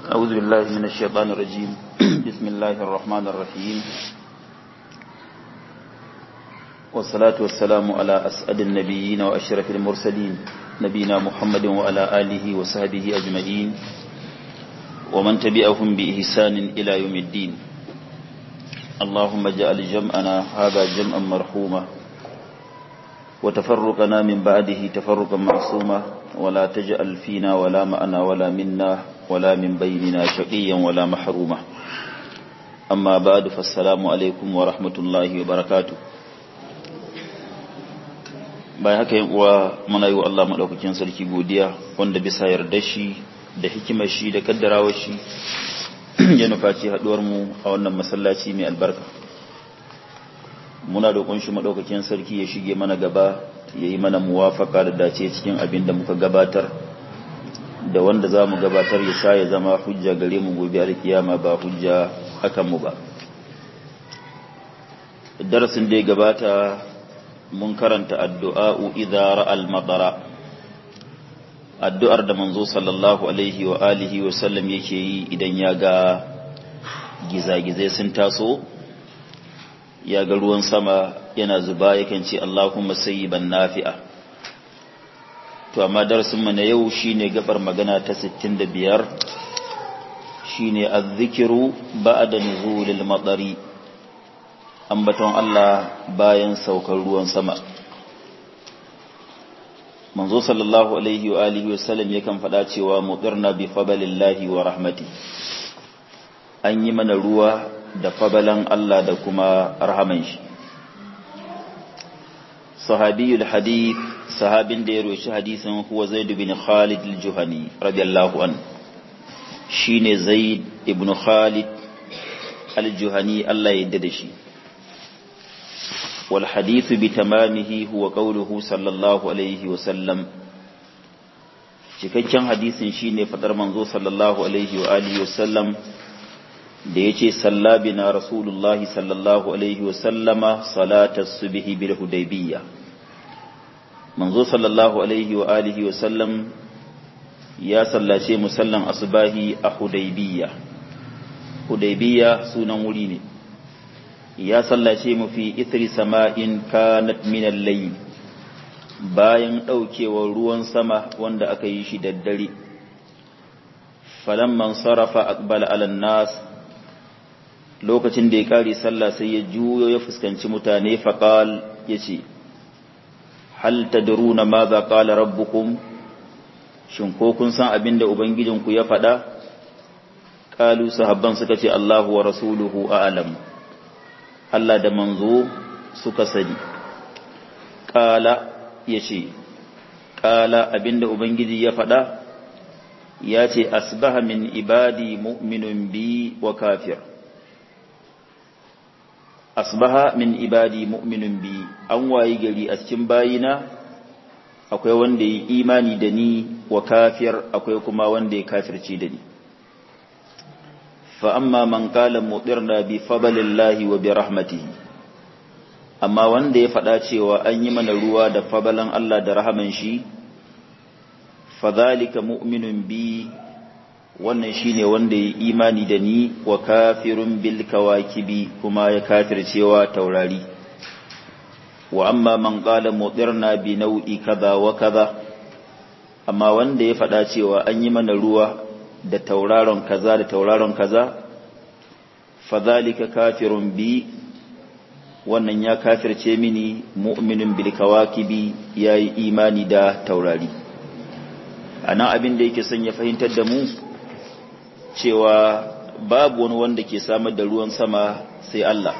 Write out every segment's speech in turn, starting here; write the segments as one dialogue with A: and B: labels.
A: أعوذ بالله من الشيطان الرجيم بسم الله الرحمن الرحيم والصلاة والسلام على أسعد النبيين وأشرف المرسلين نبينا محمد وعلى آله وصحبه أجمعين ومن تبعهم بإحسان إلى يوم الدين اللهم اجعل جمعنا هذا جمعا مرحوما وتفرقنا من بعده تفرقا معصوما ولا تجعل فينا ولا معنا ولا منا ولا من بيننا شقيا ولا محروما أما بعد فالسلام عليكم ورحمة الله وبركاته bai haka yin uwa muna yi wa Allah maɗaukakin sarki godiya wanda bisa yarda shi da hikimar shi da kaddarawar shi ya nufaci haɗuwar mu a wannan masallaci mai albarka muna roƙon shi maɗaukakin sarki ya shige mana gaba ya yi mana muwafaka da dace cikin abin da muka gabatar da wanda za mu gabatar ya sa ya zama hujja gare mu gobe alkiyama ba hujja akan mu ba darasin da ya gabata mun karanta addu'a'u idza ra'al madara addu'ar da manzo sallallahu alaihi wa alihi wa sallam yake yi idan ya ga gizagizai sun taso ya ga ruwan sama yana zuba yakan ce Allahumma sayyiban nafi'a to amma darasin mu na yau shine gabar magana ta 65 shine az-zikru ba'da nuzulil madari ambaton Allah bayan saukar ruwan sama manzo sallallahu alaihi wa alihi wasallam yakan faɗa cewa mudirna bi fadlillahi wa rahmati an yi mana ruwa da fadalan Allah da kuma rahaman shi sahabiyul hadith sahabin da ya roshi hadisin huwa zaid bin khalid al-juhani radiyallahu an shine zaid ibn khalid al-juhani Allah ya yarda da shi والحديث بتمامه هو قوله صلى الله عليه وسلم cikakken hadisin shine fadar manzo sallallahu alaihi wa alihi wasallam da yace sallabina rasulullahi sallallahu alaihi wasallama salatas subhi bil hudaybiyya manzo sallallahu alaihi wa alihi wasallam ya sallace musallan asbahi a hudaybiyya hudaybiyya sunan wuri ne ya sallace mu fi ithri sama'in kanat min al-layl bayan daukewar ruwan sama wanda aka yi shi daddare falamman sarafa aqbala ala nas lokacin da ya kare sallah sai ya juyo ya fuskanci mutane faqal yace hal tadruna madha qala rabbukum shin ko kun san abinda ubangijinku ya faɗa qalu sahabban suka ce Allahu wa rasuluhu a'lam Allah da manzo suka sani ƙala ya ce ƙala abinda Ubangiji ya faɗa ya ce asbaha min ibadi mu'minun bi wa kafir asbaha min ibadi mu'minun bi an wayi gari a cikin bayina akwai wanda ya imani da ni wa kafir akwai kuma wanda ya kafirci da ni فأما من قال مطرنا بفضل الله وبرحمته amma wanda ya faɗa cewa an yi mana ruwa da fabalan Allah da rahaman shi fadhalika mu'minun bi wannan shine wanda ya imani da ni wa kafirun bil kawakibi kuma ya kafircewa taurari wa amma man qala mutirna bi nau'i kaza wa kaza amma wanda ya faɗa cewa an yi mana ruwa da tauraron kaza da tauraron kaza fadhalika kafirun bi wannan ya kafirce mini mu'minun bil kawakibi yayi imani da taurari anan abin da yake son ya fahimtar da mu cewa babu wani wanda ke samar da ruwan sama sai Allah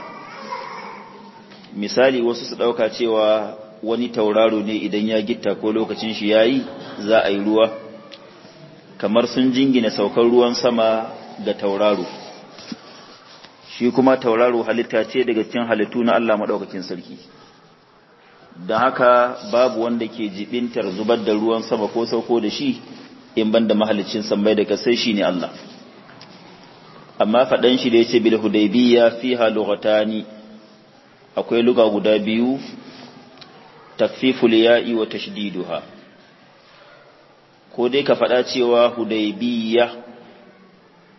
A: misali wasu su dauka cewa wani tauraro ne idan ya gitta ko lokacin shi yayi za a yi ruwa kamar sun jingina saukar ruwan sama ga tauraro shi kuma tauraro halitta ce daga cikin halittu na Allah maɗaukakin sarki don haka babu wanda ke jibintar zubar da ruwan sama ko sauko da shi in banda mahalicin sammai da kasai shi ne Allah amma faɗan shi da ya ce bil hudaybiya fiha lughatani akwai luga guda biyu takfiful ya'i wa tashdiduha ko dai ka faɗa cewa hudaybiya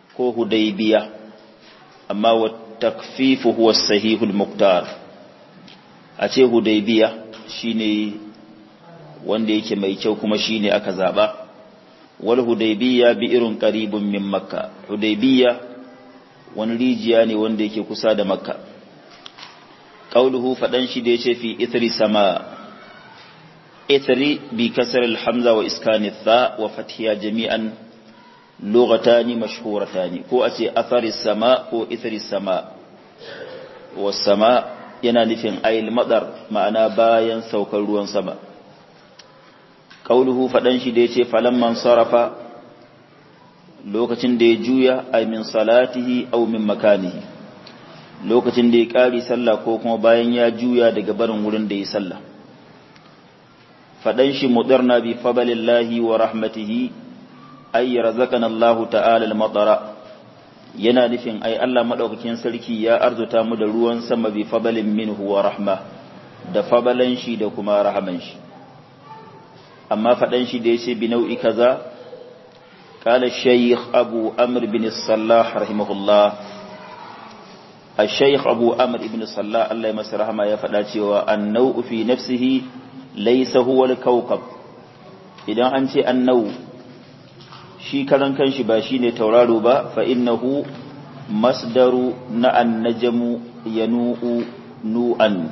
A: ko hudaybiya amma wa takfifu huwa sahihul muktar a ce hudaybiya shine wanda yake mai kyau kuma shine aka zaba wal hudaybiya bi irin qaribun min makka hudaybiya wani rijiya ne wanda yake kusa da makka qauluhu fadan shi da yace fi ithri sama ithri bi kasr al hamza wa iskan al tha wa fathiha jami'an lughatani mashhuratani ko ace athari sama ko ithri sama was sama yana nufin ayil madar ma'ana bayan saukar ruwan sama qauluhu fadan shi da yace falamman sarafa lokacin da ya juya ay min salatihi aw min makanihi lokacin da ya kari sallah ko kuma bayan ya juya daga barin wurin da ya sallah fadan shi mudarna bi fadlillahi wa rahmatihi ay razaqana Allah ta'ala al-matara yana nufin ai Allah madaukakin sarki ya arzuta mu da ruwan sama bi fadlin minhu wa rahma da fadalan shi da kuma rahaman shi amma faɗan shi da ya ce bi nau'i kaza قال الشيخ أبو أمر بن الصلاح رحمه الله الشيخ أبو أمر بن الصلاح الله يمسرها ما يفعل والنوء في نفسه ليس هو الكوكب إذا أنت النوء shi karan kanshi ba shine tauraro ba fa innahu masdaru na annajamu yanu'u nu'an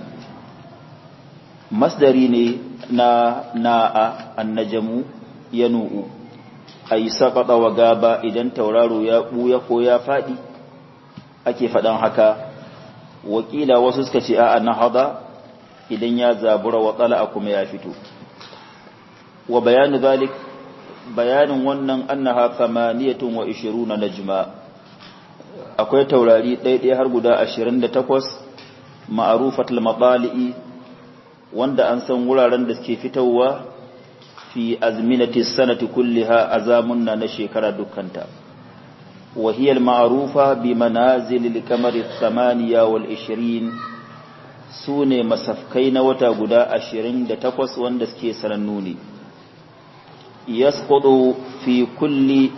A: masdari ne na na'a annajamu yanu'u ay saqata wa gaba idan tauraro ya buya ko ya fadi ake fadan haka wakila wasu suka ce a'a nahada idan ya zabura wa tsala kuma ya fito wa bayanu zalik bayanin wannan annaha 28 najma akwai taurari ɗaiɗaya har guda 28 ma'arufatul matali'i wanda an san wuraren da suke fitowa fi azminati sanati kulliha azamunna na shekara dukkanta wa hiya al-ma'rufa bi manazil al-qamar ath-thamaniya wal 20 sune masafkai na wata guda 28 wanda suke sanannu ne yasqutu fi kulli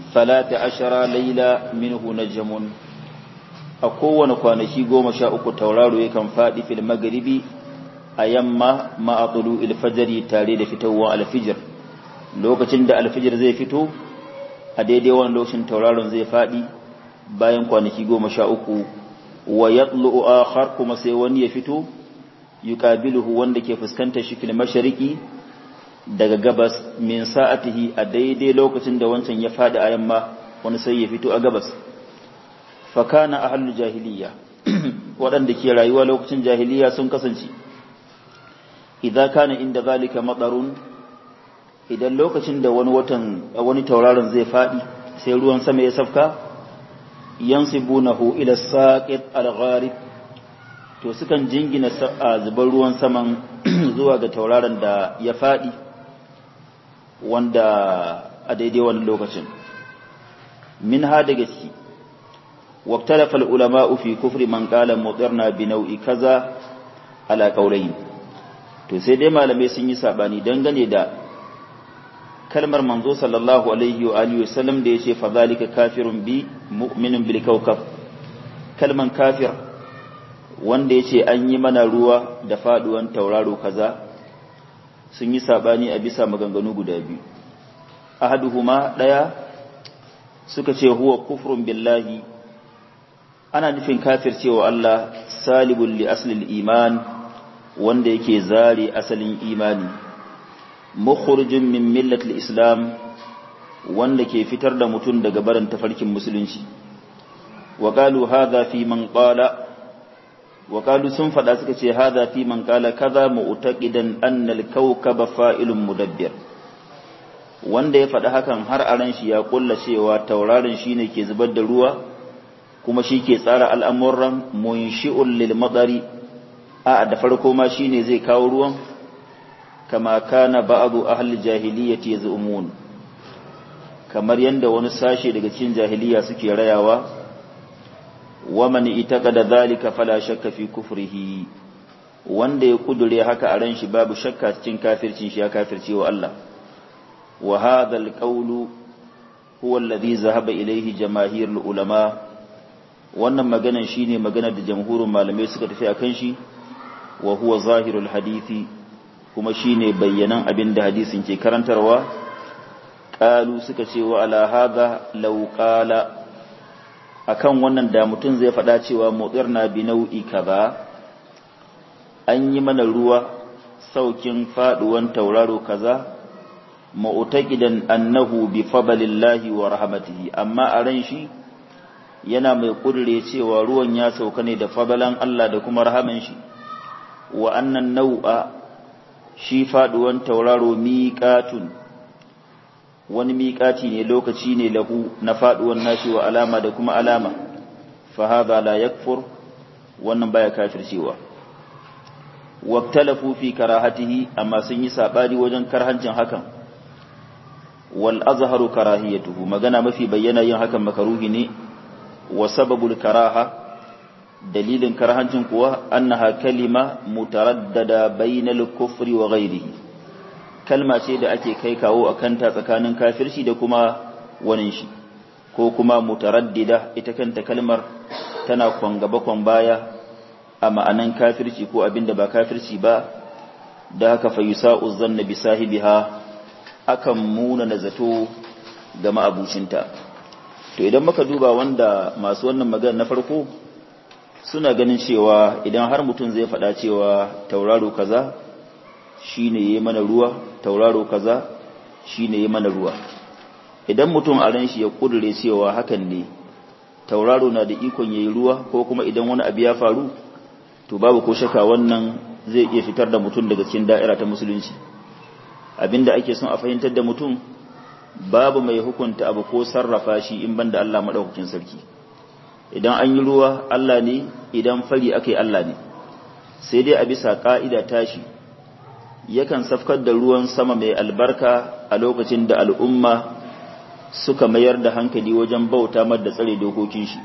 A: 13 layla minhu najmun a kowane kwanaki goma sha uku tauraro yakan faɗi fil magribi a yamma ma'atulu ilfajari tare da fitowar alfijir lokacin da alfijir zai fito a daidai wani lokacin tauraron zai faɗi bayan kwanaki goma sha uku wa yatlu'u akhar kuma sai wani ya fito yuqabiluhu wanda ke fuskantar shi fil mashriqi daga gabas min sa'atihi a daidai lokacin da wancan ya faɗi a yamma wani sai ya fito a gabas fa kana ahlul jahiliya waɗanda ke rayuwa lokacin jahiliya sun kasance idza kana inda zalika madarun idan lokacin da wani watan wani tauraron zai fadi sai ruwan sama ya safka yansibunahu ila saqit al-gharib to sukan jingina zubar ruwan saman zuwa ga tauraron da ya fadi wanda a daidai wannan lokacin min ha daga ciki واختلف العلماء في كفر من قال مطرنا بنوع كذا على قولين to sai dai malamai sun yi sabani dangane da kalmar manzo sallallahu alaihi wa alihi wasallam da yace fa zalika kafirun bi mu'minun bil kawkab kalman kafir wanda yace an yi mana ruwa da faduwan tauraro kaza sun yi sabani a bisa maganganu guda biyu ahaduhuma daya suka ce huwa kufrun billahi ana nufin kafircewa Allah salibul li aslil iman wanda yake zare asalin imani mukhrijin min millatil islam wanda ke fitar da mutum daga barin tafarkin musulunci wa qalu hadha fi man qala wa qalu sun fada suka ce hadha fi man qala kaza mu'taqidan anna al-kawkaba fa'ilun mudabbir wanda ya faɗi hakan har a ran shi ya kulla cewa tauraron shine ke zubar da ruwa kuma shi ke tsara al'amuran munshi'ul lil madari a da farko ma shine zai kawo ruwan kama kana ba'du ahli jahiliyyati yaz'umun kamar yanda wani sashe daga cikin jahiliya suke rayawa wa man itaqada dhalika fala shakka fi kufrihi wanda ya kudure haka a ran shi babu shakka cikin kafircin shi ya kafirce wa Allah wa hadha alqawlu huwa alladhi zahaba ilayhi jamaahirul ulama wannan maganan shine maganar da jamhurin malamai suka tafi akan shi wa huwa zahirul hadisi kuma shine bayyanan abin da hadisin ke karantarwa qalu suka ce wa ala hadha law qala akan wannan da mutum zai faɗa cewa mutsirna bi nau'i kaza an yi mana ruwa saukin faduwan tauraro kaza mu'taqidan annahu bi fadlillahi wa rahmatihi amma a ran shi yana mai kudure cewa ruwan ya sauka ne da fadalan Allah da kuma rahaman shi wa annan nau'a shi faduwan tauraro miqatun wani miƙati ne lokaci ne lahu na faduwan nashi wa alama da kuma alama fa hadha la yakfur wannan baya kafircewa waktalafu fi karahatihi amma sun yi sabani wajen karhancin hakan wal azharu karahiyatuhu magana mafi bayyana yin hakan makaruhi ne wa sababul karaha dalilin karhancin kuwa annaha kalima mutaraddada bainal kufri wa ghairihi kalma ce da ake kai kawo a kanta tsakanin kafirci da kuma wani shi ko kuma mutaraddida ita kanta kalmar tana kwangaba kwan baya a ma'anan kafirci ko abinda ba kafirci ba da haka fa yusa'u zanna bi sahibiha akan muna na zato ga ma'abucinta to idan muka duba wanda masu wannan magana na farko suna ganin cewa idan har mutum zai faɗa cewa tauraro kaza shine yayi mana ruwa tauraro kaza shine yayi mana ruwa idan mutum a ran shi ya kudure cewa hakan ne tauraro na da ikon yayi ruwa ko kuma idan wani abu ya faru to babu ko shaka wannan zai iya fitar da mutum daga cikin da'ira ta musulunci abinda ake son a fahimtar da mutum babu mai hukunta abu ko sarrafa shi in banda Allah madaukakin sarki idan an yi ruwa Allah ne idan fari akai Allah ne sai dai a bisa ka'ida tashi yakan safkar da ruwan sama mai albarka a lokacin da al'umma suka mayar da hankali wajen bauta mar da tsare dokokin shi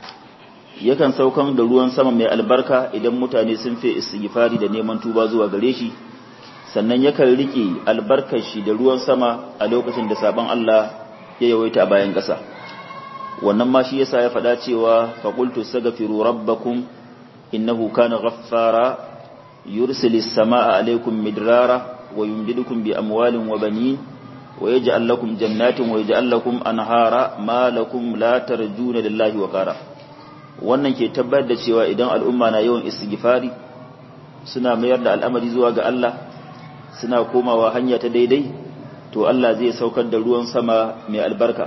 A: yakan saukan da ruwan sama mai albarka idan mutane sun fi istighfari da neman tuba zuwa gare shi sannan yakan rike albarkar shi da ruwan sama a lokacin da sabon Allah ya yawaita a bayan ƙasa wannan ma shi yasa ya faɗa cewa faqultu saghfiru rabbakum innahu kana ghaffara yursilis samaa alaykum midrara wa yumdidukum bi amwalin wa banin wa yaj'al lakum jannatin wa yaj'al lakum anhara ma lakum la tarjuna lillahi wa qara wannan ke tabbatar da cewa idan al'umma na yawan istighfari suna mayar da al'amari zuwa ga Allah suna komawa hanya ta daidai to Allah zai saukar da ruwan sama mai albarka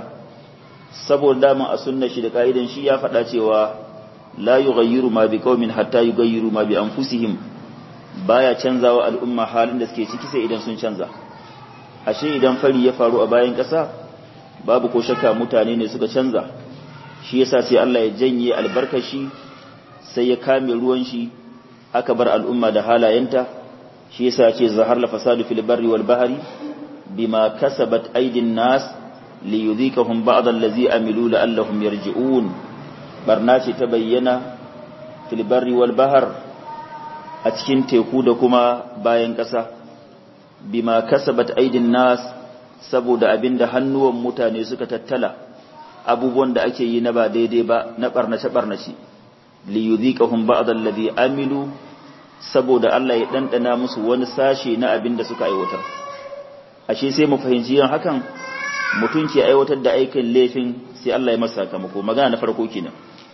A: saboda dama a sunnar shi da kaidan shi ya faɗa cewa la yughayyiru ma bi qaumin hatta yughayyiru ma bi anfusihim baya canzawa al'umma halin da suke ciki sai idan sun canza ashe idan fari ya faru a bayan ƙasa babu ko shakka mutane ne suka canza shi yasa sai Allah ya janye albarkashi sai ya kame ruwan shi aka bar al'umma da halayenta shi yasa ce zahar la fasadu fil barri wal bahri bima kasabat aydin nas li yudhikahum ba'd allazi amilu la'allahum yarji'un barna ce ta bayyana fil barri wal bahr a cikin teku da kuma bayan ƙasa bima kasabat aydin nas saboda abinda hannuwan mutane suka tattala abubuwan da ake yi na ba daidai ba na barnace barnace li yudhiqahum ba'd alladhi amilu saboda Allah ya dandana musu wani sashe na abin da suka aiwatar ashe sai mu fahimci yin hakan mutum ke aiwatar da aikin laifin sai Allah ya masa sakamako magana na farko kenan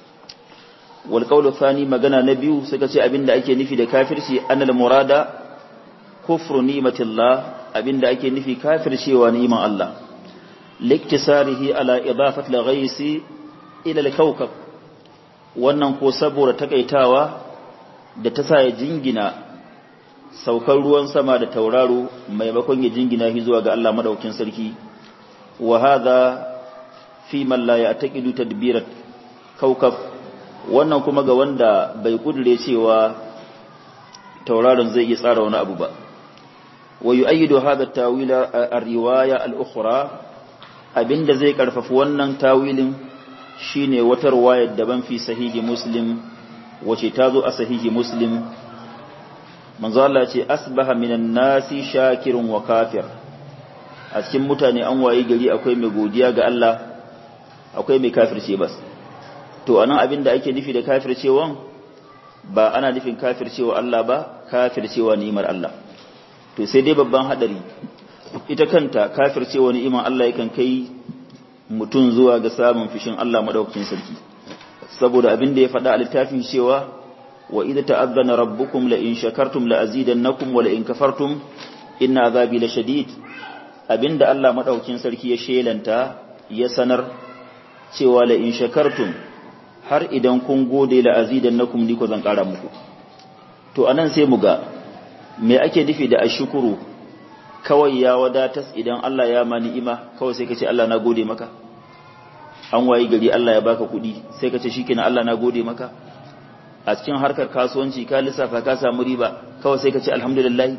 A: wal qawlu thani magana na biyu suka ce abin da ake nufi da kafirci annal murada kufru ni'matillah abin da ake nufi kafircewa ni'iman Allah liktisarihi ala idafat al-ghaisi ila al-kawkab wannan ko saboda takaitawa da ta sa ya jingina saukar ruwan sama da tauraro maimakon ya jingina shi zuwa ga Allah madaukin sarki wa hadha fi man la ya'taqidu tadbirat kawkab wannan kuma ga wanda bai kudure cewa tauraron zai iya tsara wani abu ba wa yu'ayyidu hadha at-tawila ar-riwaya al-ukhra abinda zai karfafi wannan tawilin shine wata riwayar daban fi sahihi muslim wace ta zo a sahihi muslim manzo Allah ce asbaha minan nasi shakirun wa kafir a cikin mutane an wayi gari akwai mai godiya ga Allah akwai mai kafirce bas to anan abin da ake nufi da kafircewan ba ana nufin kafircewa Allah ba kafircewa ni'imar Allah to sai dai babban hadari ita kanta kafircewa ni'imar Allah yakan kai mutum zuwa ga samun fishin Allah madaukakin sarki saboda abin da ya faɗa a littafin cewa wa idza ta'azzana rabbukum la in shakartum la azidannakum wa la in kafartum inna azabi la shadid abinda Allah madaukakin sarki ya shelanta ya sanar cewa la in shakartum har idan kun gode la azidannakum ni ko zan kara muku to anan sai mu ga me ake nufi da ashkuru kawai ya wadatas idan Allah ya ma ni'ima kawai sai ka ce Allah na gode maka an wayi gari Allah ya baka kuɗi sai ka ce shikenan Allah na gode maka a cikin harkar kasuwanci ka lissafa ka samu riba kawai sai ka ce alhamdulillah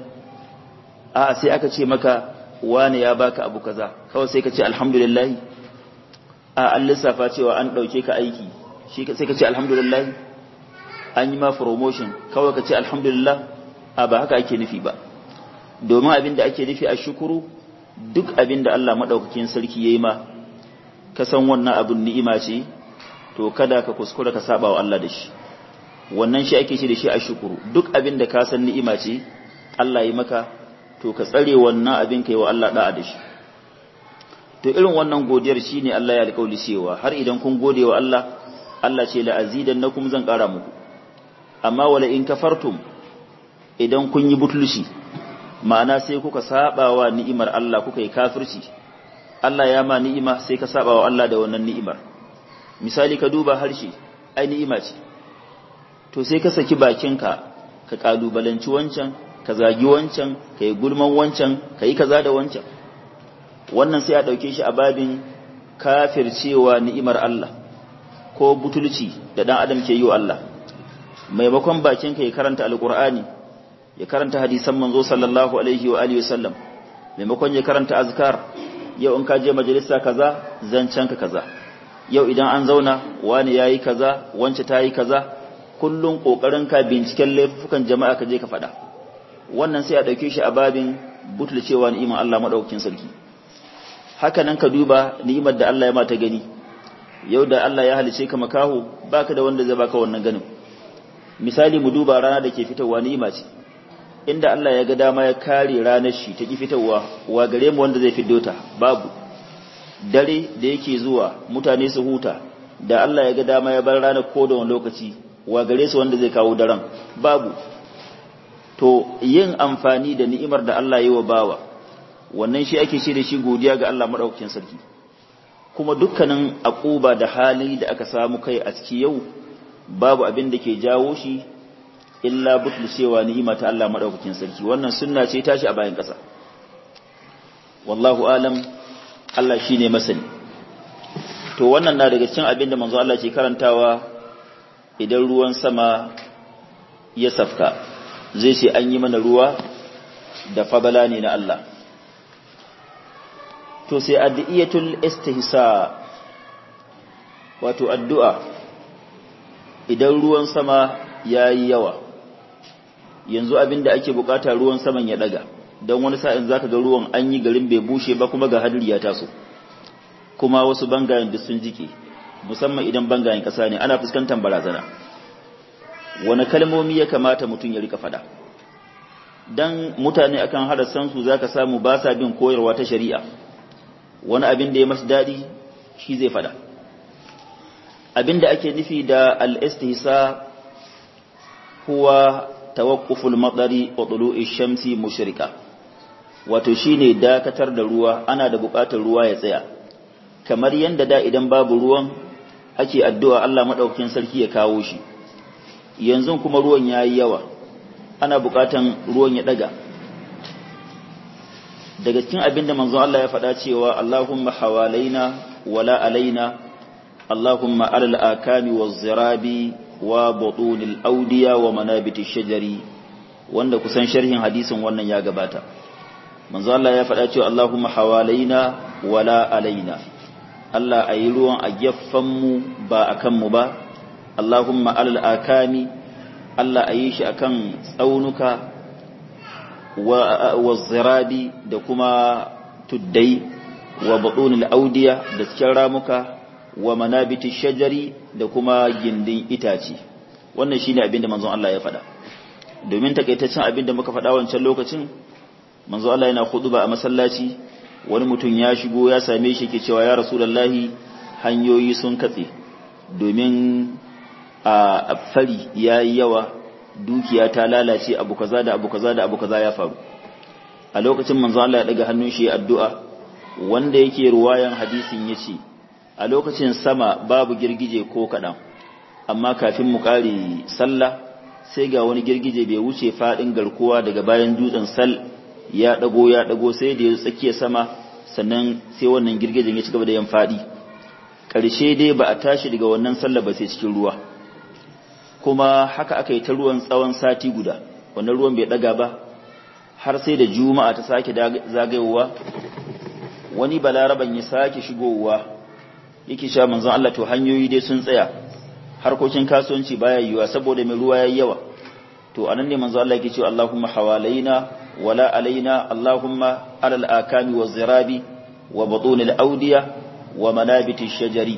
A: a sai aka ce maka wani ya baka abu kaza kawai sai ka ce alhamdulillah a an lissafa cewa an ɗauke ka aiki shi sai ka ce alhamdulillah an yi ma promotion kawai ka ce alhamdulillah a ba haka ake nufi ba domin abin da ake nufi a shukuru duk abin da Allah maɗaukakin sarki ya yi ma ka san wannan abin ni'ima ce to kada ka kuskura ka saba wa Allah da shi wannan shi ake shi da shi a shukuru duk abin da ka san ni'ima ce Allah yi maka to ka tsare wannan abin kai wa Allah da'a da shi to irin wannan godiyar shine Allah ya alƙawli cewa har idan kun gode wa Allah Allah ce la azidannakum zan ƙara muku amma wala in kafartum idan kun yi butulci ma'ana sai kuka saba wa ni'imar Allah kuka yi kafirci Allah ya ma ni'ima sai ka saba wa Allah da wannan ni'imar misali ka duba harshe ai ni'ima ce to sai ka saki bakinka ka kalubalanci wancan ka zagi wancan ka yi gulman wancan ka yi kaza da wancan wannan sai a ɗauke shi a babin kafircewa ni'imar Allah ko butulci da ɗan adam ke yi wa Allah maimakon bakinka ya karanta alƙur'ani ya karanta hadisan manzo sallallahu alaihi wa alihi wasallam maimakon ya karanta azkar yau in ka je majalisa kaza zancen ka kaza yau idan an zauna wani yayi kaza wance ta yi kaza kullun kokarin ka binciken laifukan jama'a ka je ka faɗa wannan sai a ɗauke shi a babin butulcewa ni'imar Allah maɗaukakin sarki haka nan ka duba ni'imar da Allah ya mata gani yau da Allah ya halice ka makaho baka da wanda zai baka wannan ganin misali mu duba rana da ke fitowa ni'ima ce inda Allah ya ga dama ya kare ranar shi ta ki fitowa wa gare mu wanda zai fiddo ta babu dare da yake zuwa mutane su huta da Allah ya ga dama ya bar ranar ko da wani lokaci wa gare su wanda zai kawo daren babu to yin amfani da ni'imar da Allah yi wa bawa wannan shi ake ce da shi godiya ga Allah madaukakin sarki kuma dukkanin akuba da hali da aka samu kai a ciki yau babu abin da ke jawo shi illa butulcewa ni'ima ta Allah madaukakin sarki wannan sunna ce tashi a bayan ƙasa wallahu alam Allah shine masani to wannan na daga cikin abin da manzo Allah ke karantawa idan ruwan sama ya safka zai ce an yi mana ruwa da fadala ne na Allah to sai addu'iyatul istihsa wato addu'a idan ruwan sama yayi yawa yanzu abinda ake bukata ruwan saman ya daga don wani sa'in zaka ga ruwan an yi garin bai bushe ba kuma ga hadiri ya taso kuma wasu bangayen da sun jike musamman idan bangayen kasa ne ana fuskantar barazana wani kalmomi ya kamata mutum ya rika fada dan mutane akan harasan su zaka samu ba sa bin koyarwa ta shari'a wani abin da ya masu dadi shi zai fada abin da ake nufi da al-istihsa huwa tawaqquful madari wa tulu'i shamsi mushrika wato shine dakatar da ruwa ana da buƙatar ruwa ya tsaya kamar yanda da idan babu ruwan ake addu'a Allah madaukakin sarki ya kawo shi yanzu kuma ruwan yayi yawa ana buƙatan ruwan ya daga daga cikin abin da manzon Allah ya faɗa cewa Allahumma hawalaina wala alaina Allahumma alal akami waz zirabi wa butunil audiya wa manabiti shajari wanda kusan sharhin hadisin wannan ya gabata manzo Allah ya faɗa cewa Allahumma hawalaina wala alaina Allah ayi ruwan a gefen mu ba akan mu ba Allahumma alal akami Allah ayi shi akan tsaunuka wa zirabi da kuma tuddai wa batunil audiya da cikin ramuka wa manabiti shajari da kuma gindin itace wannan shine abin da manzon Allah ya faɗa domin takaitaccen abin da muka faɗa wancan lokacin manzon Allah yana khutba a masallaci wani mutum ya shigo ya same shi ke cewa ya rasulullahi hanyoyi sun katse domin a fari yayi yawa dukiya ta lalace abu kaza da abu kaza da abu kaza ya faru a lokacin manzon Allah ya daga hannun shi addu'a wanda yake ruwayan hadisin yace a lokacin sama babu girgije ko kaɗan amma kafin mu ƙare sallah sai ga wani girgije bai wuce faɗin garkuwa daga bayan dutsen sal ya ɗago ya ɗago sai da ya tsakiya sama sannan sai wannan girgijen ya ci gaba da yan faɗi ƙarshe dai ba a tashi daga wannan sallah ba sai cikin ruwa kuma haka aka yi ta ruwan tsawon sati guda wannan ruwan bai ɗaga ba har sai da juma'a ta sake zagayowa wani balaraban ya sake shigowa yake sha manzon Allah to hanyoyi dai sun tsaya harkokin kasuwanci baya yiwa saboda mai ruwa yayi yawa to anan ne manzon Allah yake cewa Allahumma hawalaina wala alaina Allahumma alal akami wa zirabi wa butunil audiya wa manabiti shajari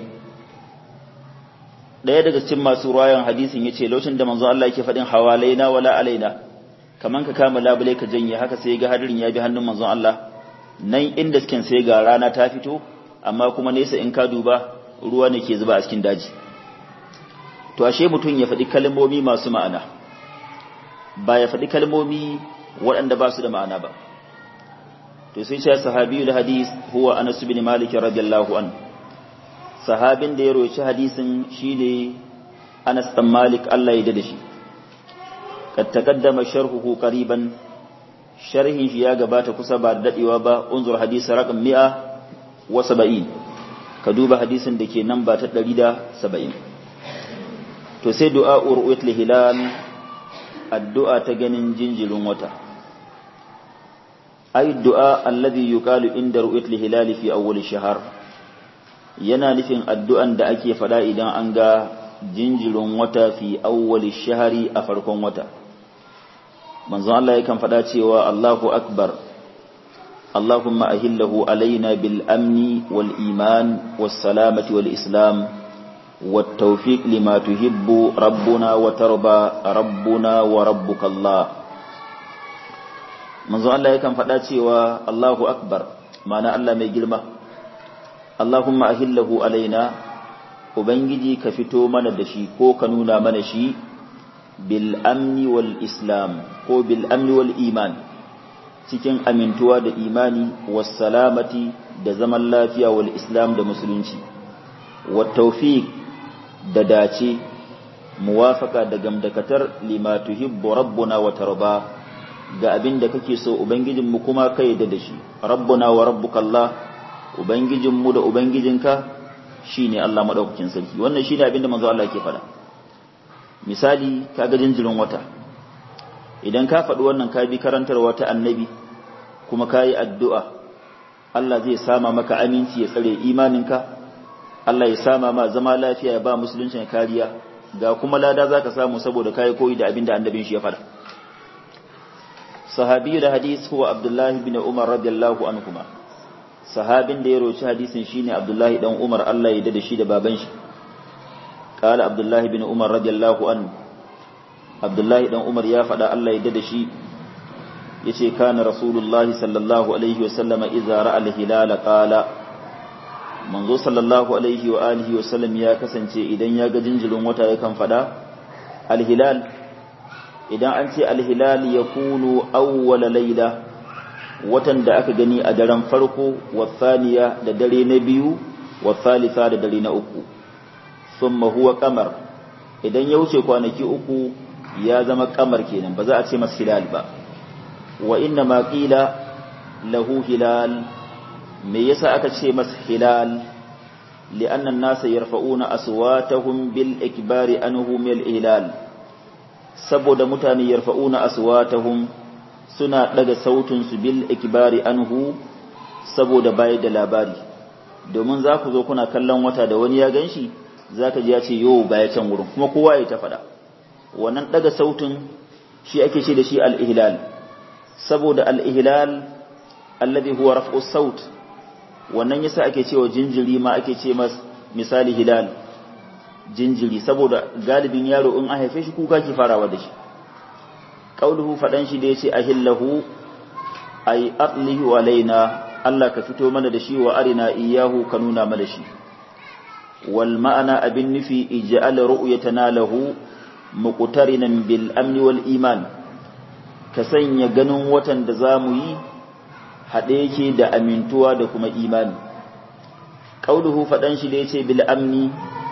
A: daya daga cikin masu ruwayan hadisin yace lokacin da manzon Allah yake fadin hawalaina wala alaina kaman ka kama labule ka janye haka sai ga hadirin ya bi hannun manzon Allah nan inda suke sai ga rana ta fito amma kuma nesa in ka duba ruwa ne ke zuba a cikin daji to ashe mutum ya faɗi kalmomi masu ma'ana ba ya faɗi kalmomi waɗanda ba su da ma'ana ba to sai ce sahabiyu da hadis huwa anas bin malik radiyallahu an sahabin da ya roci hadisin shine anas dan malik Allah ya da shi kad taqaddama sharhuhu qariban sharhin shi ya gabata kusa ba da dadewa ba unzur hadisi raqam 100 wa saba'in ka duba hadisin da ke nan ba ta ɗari da saba'in to sai du'a urwit hilal addu'a ta ganin jinjirin wata ai du'a alladhi yuqalu inda ru'yat hilal fi awwal shahr yana nufin addu'an da ake fada idan an ga jinjirin wata fi awwal shahri a farkon wata manzo Allah yakan fada cewa Allahu akbar اللهم أهله علينا بالأمن والإيمان والسلامة والإسلام والتوفيق لما تحب ربنا وترضى ربنا وربك الله manzo Allah yakan faɗa cewa Allahu akbar ma'ana Allah mai girma Allahumma ahillahu alaina ubangiji ka fito mana da shi ko ka nuna mana shi bil amni wal islam ko bil amni wal iman cikin amintuwa da imani wassalamati da zaman lafiya wal islam da musulunci wat tawfiq da dace muwafaka da gamdakatar lima tuhibbu rabbuna wa tarda ga abin da kake so ubangijin mu kuma kai da shi rabbuna wa rabbuka Allah ubangijin mu da ubangijinka shine Allah madaukakin sarki wannan shine abin da manzo Allah yake faɗa misali kaga jinjirin wata idan ka faɗi wannan ka bi karantarwa ta annabi kuma ka yi addu'a Allah zai sama maka aminci ya tsare imaninka Allah ya sama ma zama lafiya ya ba musuluncin kariya ga kuma lada za ka samu saboda ka yi koyi da abin da annabin shi ya faɗa sahabi da hadis huwa abdullahi bin umar radiyallahu anhuma sahabin da ya roci hadisin shine abdullahi dan umar Allah ya da shi da baban shi قال عبد الله بن عمر رضي الله عنه abdullahi dan umar ya faɗa Allah ya da shi ya ce kana rasulullahi sallallahu alaihi wasallam iza ra'a al-hilal qala manzo sallallahu alaihi wa alihi wasallam ya kasance idan ya ga jinjirin wata yakan faɗa al-hilal idan an ce al-hilal yakunu awwal layla watan da aka gani a daren farko wa thaniya da dare na biyu wa thalitha da dare na uku thumma huwa qamar idan ya wuce kwanaki uku ya zama kamar kenan ba za a ce masa hilal ba wa inna ma qila lahu hilal me yasa aka ce masa hilal li'anna an-nasa yarfa'una aswatahum bil ikbari anhu min hilal saboda mutane yarfa'una aswatahum suna daga sautin su bil ikbari anhu saboda bayar da labari domin za ku zo kuna kallon wata da wani ya ganshi zaka ji ya ce yo baya can wurin kuma kowa ya ta faɗa wannan daga sautin shi ake ce da shi al-ihlal saboda al-ihlal alladhi huwa raf'u saut wannan yasa ake cewa jinjiri ma ake ce mas misali hilal jinjiri saboda galibin yaro in an haife shi kuka ke farawa da shi qauluhu fadan shi da yace ahillahu ay atlihi alaina Allah ka fito mana da shi wa arina iyahu ka nuna mana shi wal ma'ana abin nufi ij'al ru'yatana lahu muqtarinan bil amni wal iman ka sanya ganin watan da zamu yi haɗe yake da amintuwa da kuma imani qauluhu fadan shi da yace bil amni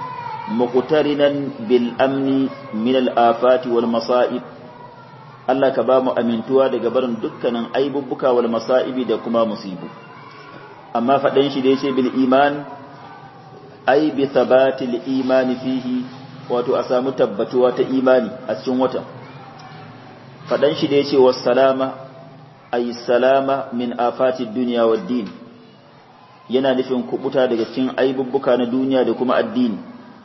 A: muqtarinan bil amni min al afati wal masa'ib Allah ka ba mu amintuwa daga barin dukkanin aibubbuka wal masa'ibi da kuma musibu amma faɗan shi da yace bil iman ai bi thabatil imani fihi wato a samu tabbatuwa ta imani a cikin watan faɗan shi da yace was salama ai salama min afatid dunya wad din yana nufin kubuta daga cikin aibubbuka na duniya da kuma addini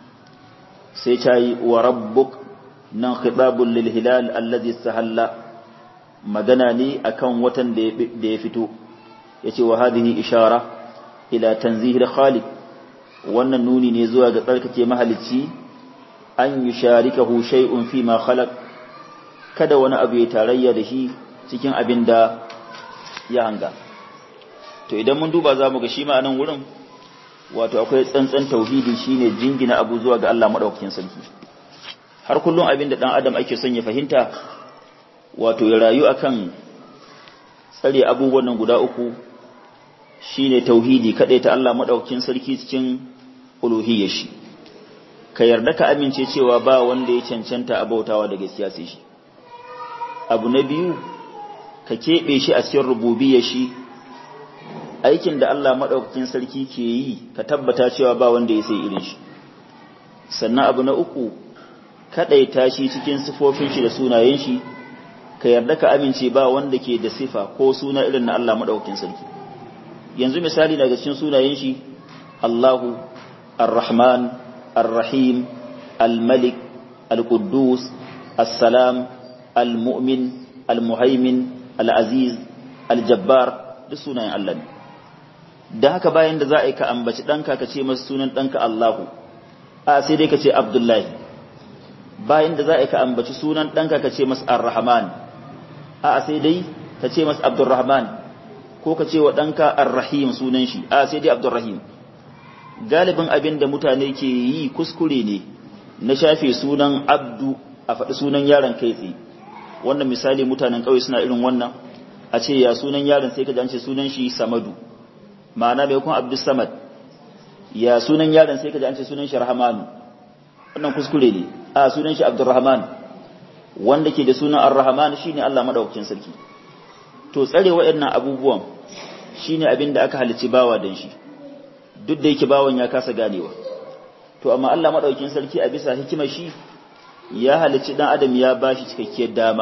A: sai cayi wa rabbuk nan khitabun lil hilal alladhi sahalla magana ne akan watan da ya fito yace wa hadhihi ishara ila tanzihil khaliq wannan nuni ne zuwa ga tsarkake mahalicci an yusharikahu shay'un fi ma khalaq kada wani abu ya tarayya da shi cikin abin da ya hanga to idan mun duba zamu ga shi ma anan wurin wato akwai tsantsan tauhidi shine jingina abu zuwa ga Allah madaukakin sarki har kullum abin da ɗan adam ake son ya fahimta wato ya rayu akan tsare abubuwan nan guda uku shine tauhidi kaɗai ta Allah maɗaukin sarki cikin uluhiyyar shi ka yarda ka amince cewa ba wanda ya cancanta a bautawa da gaskiya sai shi abu na biyu ka keɓe shi a cikin rububiyyar shi aikin da Allah maɗaukakin sarki ke yi ka tabbata cewa ba wanda ya sai irin shi sannan abu na uku kadaita shi cikin sifofin shi da sunayen shi ka yarda ka amince ba wanda ke da sifa ko suna irin na Allah madaukakin sarki yanzu misali daga cikin sunayen shi Allahu Ar-Rahman Ar-Rahim Al-Malik Al-Quddus As-Salam Al-Mu'min Al-Muhaimin Al-Aziz Al-Jabbar duk sunayen Allah ne da haka bayan da za a yi ka ambaci ɗanka ka ce masa sunan ɗanka Allahu a sai dai ka ce Abdullahi bayan da za a ka ambaci sunan ɗanka ka ce masa ar-rahman a sai dai ka ce masa abdurrahman ko ka ce wa ɗanka ar-rahim sunan shi a sai dai abdurrahim galibin abin da mutane ke yi kuskure ne na shafe sunan abdu a faɗi sunan yaron kai tsaye wannan misali mutanen ƙauye suna irin wannan a ce ya sunan yaron sai ka ji an ce sunan shi samadu ma'ana mai kun abdus samad ya sunan yaron sai ka ji an ce sunan shi rahmanu wannan kuskure ne a sunan shi Abdurrahman wanda ke da sunan Ar-Rahman shine Allah madaukakin sarki to tsare waɗannan abubuwan shine abin da aka halicci bawa dan shi duk da yake bawan ya kasa ganewa to amma Allah madaukakin sarki a bisa hikimar shi ya halicci dan adam ya bashi cikakkiyar dama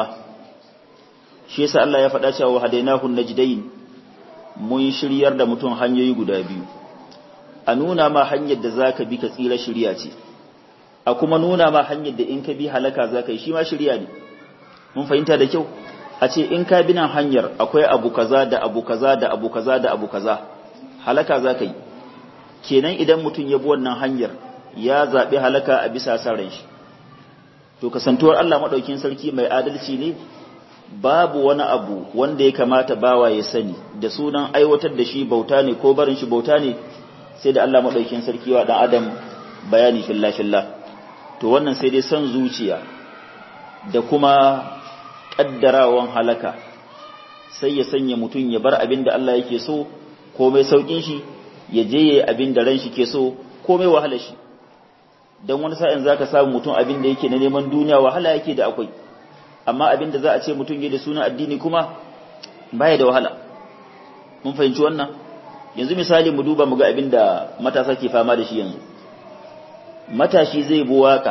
A: shi yasa Allah ya faɗa cewa hadainahu najdain mun shiryar da mutum hanyoyi guda biyu a nuna ma hanyar da zaka bi ka tsira shirya ce a kuma nuna ma hanyar da in ka bi halaka za ka yi shi ma shirya ne mun fahimta da kyau a ce in ka bi nan hanyar akwai abu kaza da abu kaza da abu kaza da abu kaza halaka za ka yi kenan idan mutum ya bi wannan hanyar ya zaɓi halaka a bisa san ran shi to kasantuwar Allah maɗaukin sarki mai adalci ne babu wani abu wanda ya kamata bawa ya sani da sunan aiwatar da shi bauta ne ko barin shi bauta ne sai da Allah maɗaukin sarki wa ɗan adam bayani fillah fillah to wannan sai dai son zuciya da kuma ƙaddarawan halaka sai ya sanya mutum ya bar abin da Allah yake so komai sauƙin shi ya je ya abin da ran shi ke so komai wahala shi don wani sa'in za ka samu mutum abin da yake na neman duniya wahala yake da akwai amma abin da za a ce mutum ya da suna addini kuma baya da wahala mun fahimci wannan yanzu misali mu duba mu ga abin da matasa ke fama da shi yanzu matashi zai bi waka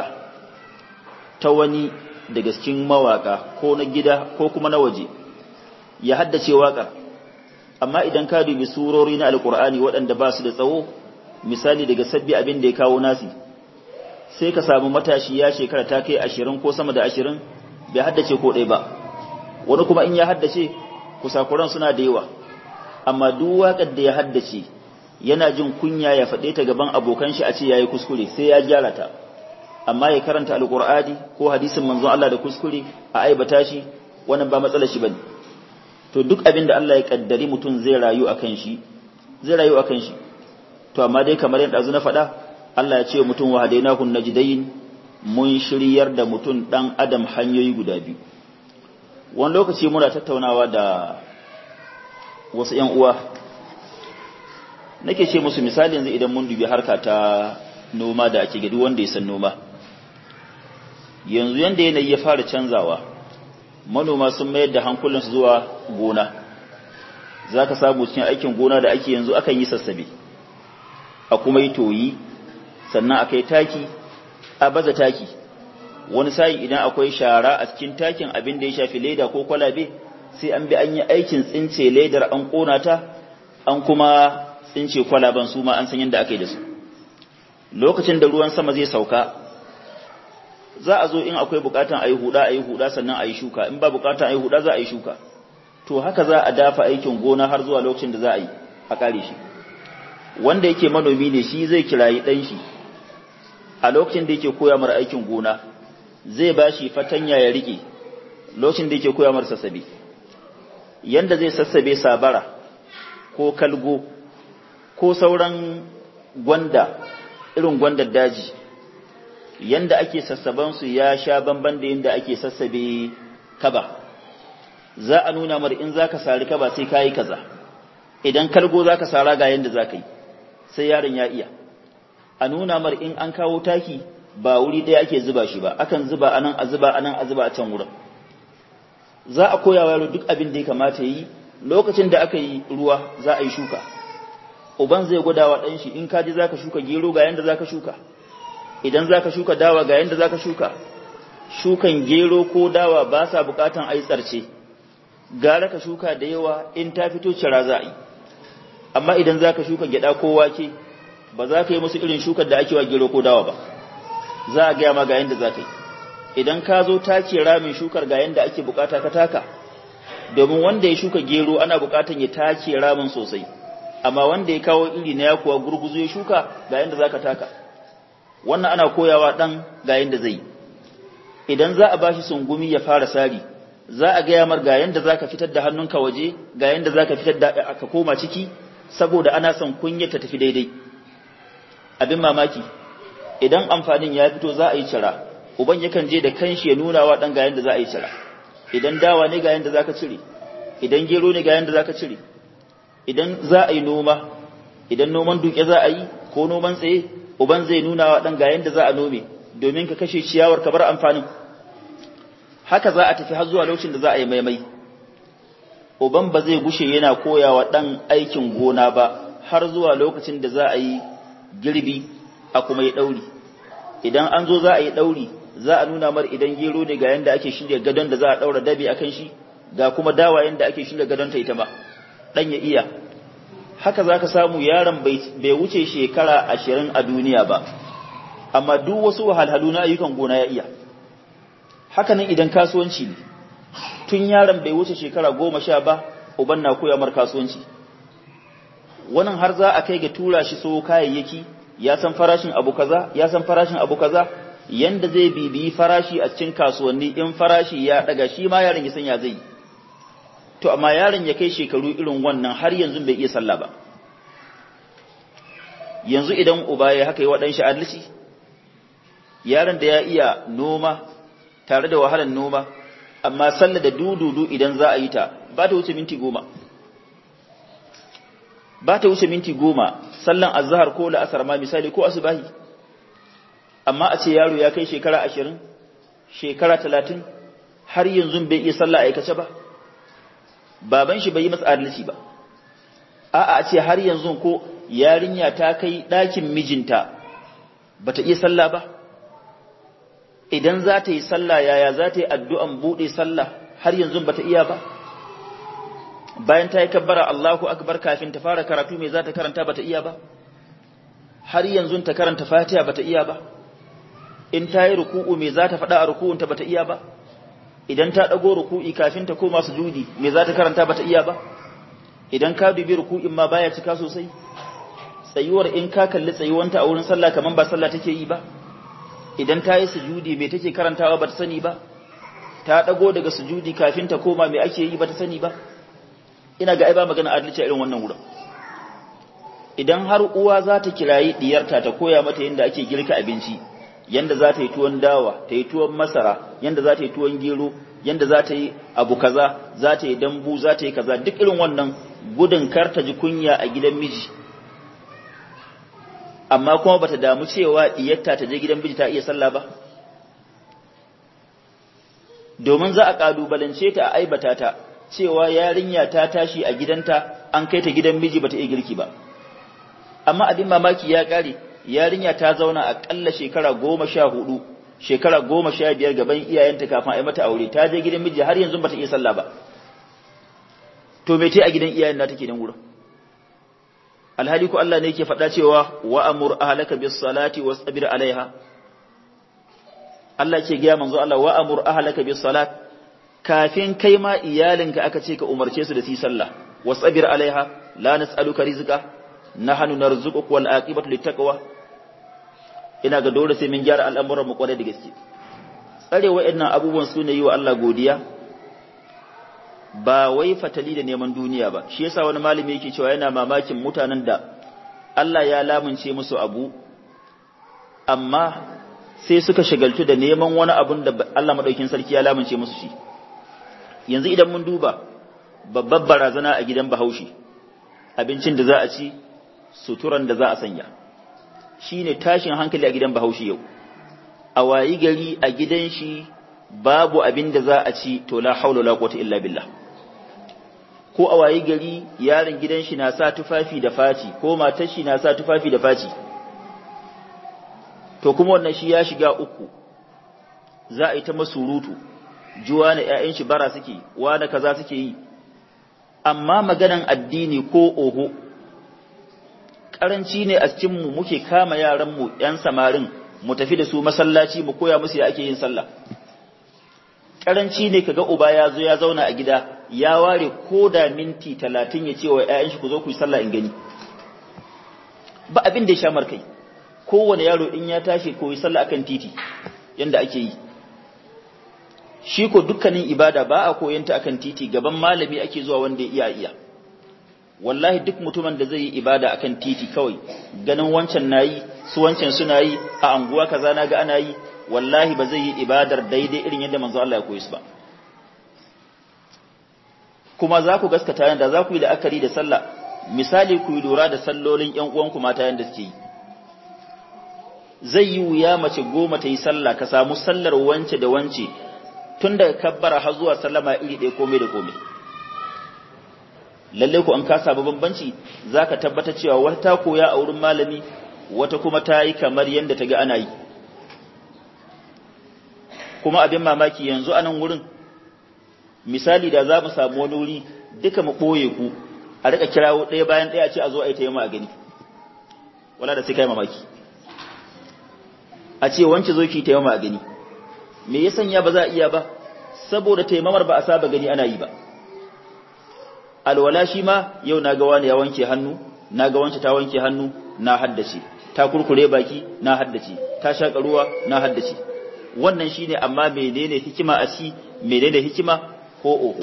A: ta wani daga cikin mawaka ko na gida ko kuma na waje ya haddace waka amma idan ka dubi surori na alkur'ani waɗanda ba su da tsawo misali daga sabbi abin da ya kawo nasi sai ka samu matashi ya shekara ta kai ashirin ko sama da ashirin bai haddace ko ɗaya ba wani kuma in ya haddace kusakuran suna da yawa amma duk waƙar da ya haddace yana jin kunya ya faɗe ta gaban abokan shi a ce yayi kuskure sai ya gyara ta amma ya karanta alqur'ani ko hadisin manzon Allah da kuskure a aibata shi wannan ba matsalar shi bane to duk abin da Allah ya kaddari mutum zai rayu akan shi zai rayu akan shi to amma dai kamar yadda azu na faɗa Allah ya ce mutum wa hadainahu najdayn mun shiryar da mutum dan adam hanyoyi guda biyu wani lokaci muna tattaunawa da wasu ƴan uwa nake ce musu misali yanzu idan mun dubi harka ta noma da ake gadi wanda ya san noma yanzu yanda yanayi ya fara canzawa manoma sun mayar da hankulansu zuwa gona za ka samu cikin aikin gona da ake yanzu akan yi sassabe a kuma yi toyi sannan akai taki a baza taki wani sa'i idan akwai shara a cikin takin abin da ya shafi leda ko kwalabe sai an bi an yi aikin tsince ledar an kona ta an kuma tsince kwalaban su ma an san yadda aka yi da su lokacin da ruwan sama zai sauka za a zo in akwai bukatan a yi huda a yi huda sannan a yi shuka in ba bukatan a yi huda za a yi shuka to haka za a dafa aikin gona har zuwa lokacin da za a yi a kare shi wanda yake manomi ne shi zai kirayi ɗan shi a lokacin da yake koya mara aikin gona zai ba shi fatanya ya riƙe lokacin da yake koya mara sassabe yanda zai sassabe sabara ko kalgo ko sauran gwanda irin gwandar daji yanda ake sassaban su ya sha bamban da yanda ake sassabe kaba za a nuna mar in zaka sari kaba sai kayi kaza idan kalgo zaka sara ga yanda zaka yi sai yaron ya iya a nuna mar in an kawo taki ba wuri ɗaya ake zuba shi ba akan zuba anan a zuba anan a zuba a can wurin za a koya wa yaro duk abin da ya kamata yi lokacin da aka yi ruwa za a yi shuka uban zai gwada wa ɗan shi in ka ji zaka shuka gero ga yanda zaka shuka idan zaka shuka dawa ga yanda zaka shuka shukan gero ko dawa ba sa bukatan a yi tsarce gara ka shuka da yawa in ta fito cira za a yi amma idan zaka shuka gyada ko wake ba za ka yi musu irin shukar da ake wa gero ko dawa ba za a gaya ma ga yanda za ka yi idan ka zo take ramin shukar ga yanda ake bukata ka taka domin wanda ya shuka gero ana bukatan ya take ramin sosai amma wanda ya kawo iri na yakuwa gurguzu ya shuka ga yanda za ka taka wannan ana koyawa dan ga yanda zai idan za a bashi sungumi ya fara sari za a gaya mar ga yanda za ka fitar da hannunka waje ga yanda za ka fitar da ka koma ciki saboda ana son kunya ta tafi daidai abin mamaki idan amfanin ya fito za a yi cira uban yakan je da kanshi ya nuna wa dan ga yanda za a yi cira idan dawa ne ga yanda za ka cire idan gero ne ga yanda za ka cire idan za a yi noma idan noman duke za a yi ko noman tsaye uban zai nuna wa dan ga yanda za a nome domin ka kashe ciyawar ka bar amfanin haka za a tafi har zuwa lokacin da za a yi maimai uban ba zai gushe yana koyawa dan aikin gona ba har zuwa lokacin da za a yi girbi a kuma yi dauri idan an zo za a yi dauri za a nuna mar idan gero ne ga yanda ake shirya gadon da za a daura dabi akan shi ga kuma dawa yanda ake shirya gadon ta ita ba dan ya iya haka zaka samu yaron bai wuce shekara ashirin a duniya ba amma duk wasu wahalhalu na ayyukan gona ya iya haka nan idan kasuwanci ne tun yaron bai wuce shekara goma sha ba uban na koya mar kasuwanci wannan har za a kai ga tura shi so kayayyaki ya san farashin abu kaza ya san farashin abu kaza yanda zai bibiyi farashi a cikin kasuwanni in farashi ya daga shi ma yaron ya san ya zai to amma yaron ya kai shekaru irin wannan har yanzu bai iya sallah ba yanzu idan uba ya haka yi waɗan shi adalci yaron da ya iya noma tare da wahalar noma amma sallah da dududu idan za a yi ta ba ta wuce minti goma ba ta wuce minti goma sallan azhar ko la'asar ma misali ko asubahi amma a ce yaro ya kai shekara ashirin shekara talatin har yanzu bai iya sallah aikace ba baban shi bai yi masa adalci ba a'a a ce har yanzu ko yarinya ta kai ɗakin mijinta bata iya sallah ba idan za ta yi sallah yaya za ta yi addu'an buɗe sallah har yanzu bata iya ba bayan ta yi kabbara Allahu akbar kafin ta fara karatu mai za ta karanta bata iya ba har yanzu ta karanta fatiha bata iya ba in ta yi ruku'u mai za ta faɗa a ruku'unta bata iya ba idan ta ɗago ruku'i kafin ta koma sujudi mai za ta karanta bata iya ba idan ka dubi ruku'in ma baya cika sosai tsayuwar in ka kalli tsayuwanta a wurin sallah kaman ba sallah take yi ba idan ta yi sujudi me take karantawa ba ta sani ba ta dago daga sujudi kafin ta koma me ake yi ba ta sani ba ina ga ai ba magana adalci irin wannan wurin idan har uwa za ta kirayi diyarta ta koya mata yadda ake girka abinci yanda za ta yi tuwon dawa ta yi tuwon masara yanda za ta yi tuwon gero yanda za ta yi abu kaza za ta yi dambu za ta yi kaza duk irin wannan gudun kar ta ji kunya a gidan miji amma kuma bata damu cewa diyarta ta je gidan miji ta iya sallah ba domin za a kalubalance ta a aibata ta cewa yarinya ta tashi a gidanta an kai ta gidan miji bata iya girki ba amma abin mamaki ya kare yarinya ta zauna akalla shekara goma sha hudu shekara goma sha biyar gaban iyayenta kafin a yi mata aure ta je gidan miji har yanzu bata iya sallah ba to me ce a gidan iyayen na take nan wurin alhali ko Allah ne yake faɗa cewa wa amur ahlaka bis salati wasbir alaiha Allah ke gaya manzo Allah wa amur ahlaka bis salat kafin kai ma iyalinka aka ce ka umarce su da su yi sallah wasbir alaiha la nas'aluka rizqa nahnu narzuquka wal aqibatu littaqwa ina ga dole sai mun gyara al'amuran mu kware da gaske tsare wa'annan abubuwan su ne yi wa Allah godiya ba wai fatali da neman duniya ba shi yasa wani malami yake cewa yana mamakin mutanen da Allah ya lamunce musu abu amma sai suka shagaltu da neman wani abun da Allah madaukin sarki ya lamunce musu shi yanzu idan mun duba babbar barazana a gidan Bahaushe abincin da za a ci suturan da za a sanya shine tashin hankali a gidan Bahaushe yau a wayi gari a gidan shi babu abin da za a ci to la haula la quwwata illa billah ko a wayi gari yaron gidan shi na sa tufafi da faci ko matar shi na sa tufafi da faci to kuma wannan shi ya shiga uku za a yi ta masurutu juwa na ƴaƴan shi bara suke wani kaza suke yi amma maganan addini ko oho karanci ne a cikin mu muke kama yaran mu ƴan samarin mu tafi da su masallaci mu koya musu ya ake yin sallah karanci ne kaga uba ya zo ya zauna a gida ya ware ko da minti talatin ya ce wa ‘ya'yan shi ku zo ku yi sallah in gani ba abin da ya sha markai kowane yaro in ya tashi ko yi sallah akan titi yanda ake yi shi ko dukkanin ibada ba a koyanta akan titi gaban malami ake zuwa wanda ya iya iya wallahi duk mutumin da zai yi ibada akan titi kawai ganin wancan nayi su wancan suna yi a anguwa kaza na ga ana yi wallahi ba zai yi ibadar daidai irin yadda manzo Allah ya koyi su ba kuma za ku gaskata da za ku yi la'akari da sallah misali ku yi lura da sallolin ƴan uwanku mata yanda suke yi zai yi wuya mace goma ta yi sallah ka samu sallar wance da wance tun daga kabbara har zuwa sallama iri ɗaya komai da komai lalle ku an ka samu bambanci zaka tabbata cewa wata ta koya a wurin malami wata kuma ta yi kamar yadda ta ga ana yi kuma abin mamaki yanzu a nan wurin misali da za mu samu wani wuri duka mu ɓoye ku a rika kirawo ɗaya bayan ɗaya ce a zo a yi ta a gani wala da sai kai mamaki a ce wance zo ki taimama a gani me ya sanya ba za a iya ba saboda taimamar ba a saba gani ana yi ba alwala shi ma yau na ga wani ya wanke hannu na ga wance ta wanke hannu na haddace ta kurkure baki na haddace ta shaƙa ruwa na haddace wannan shine amma menene hikima a ci menene hikima ko oho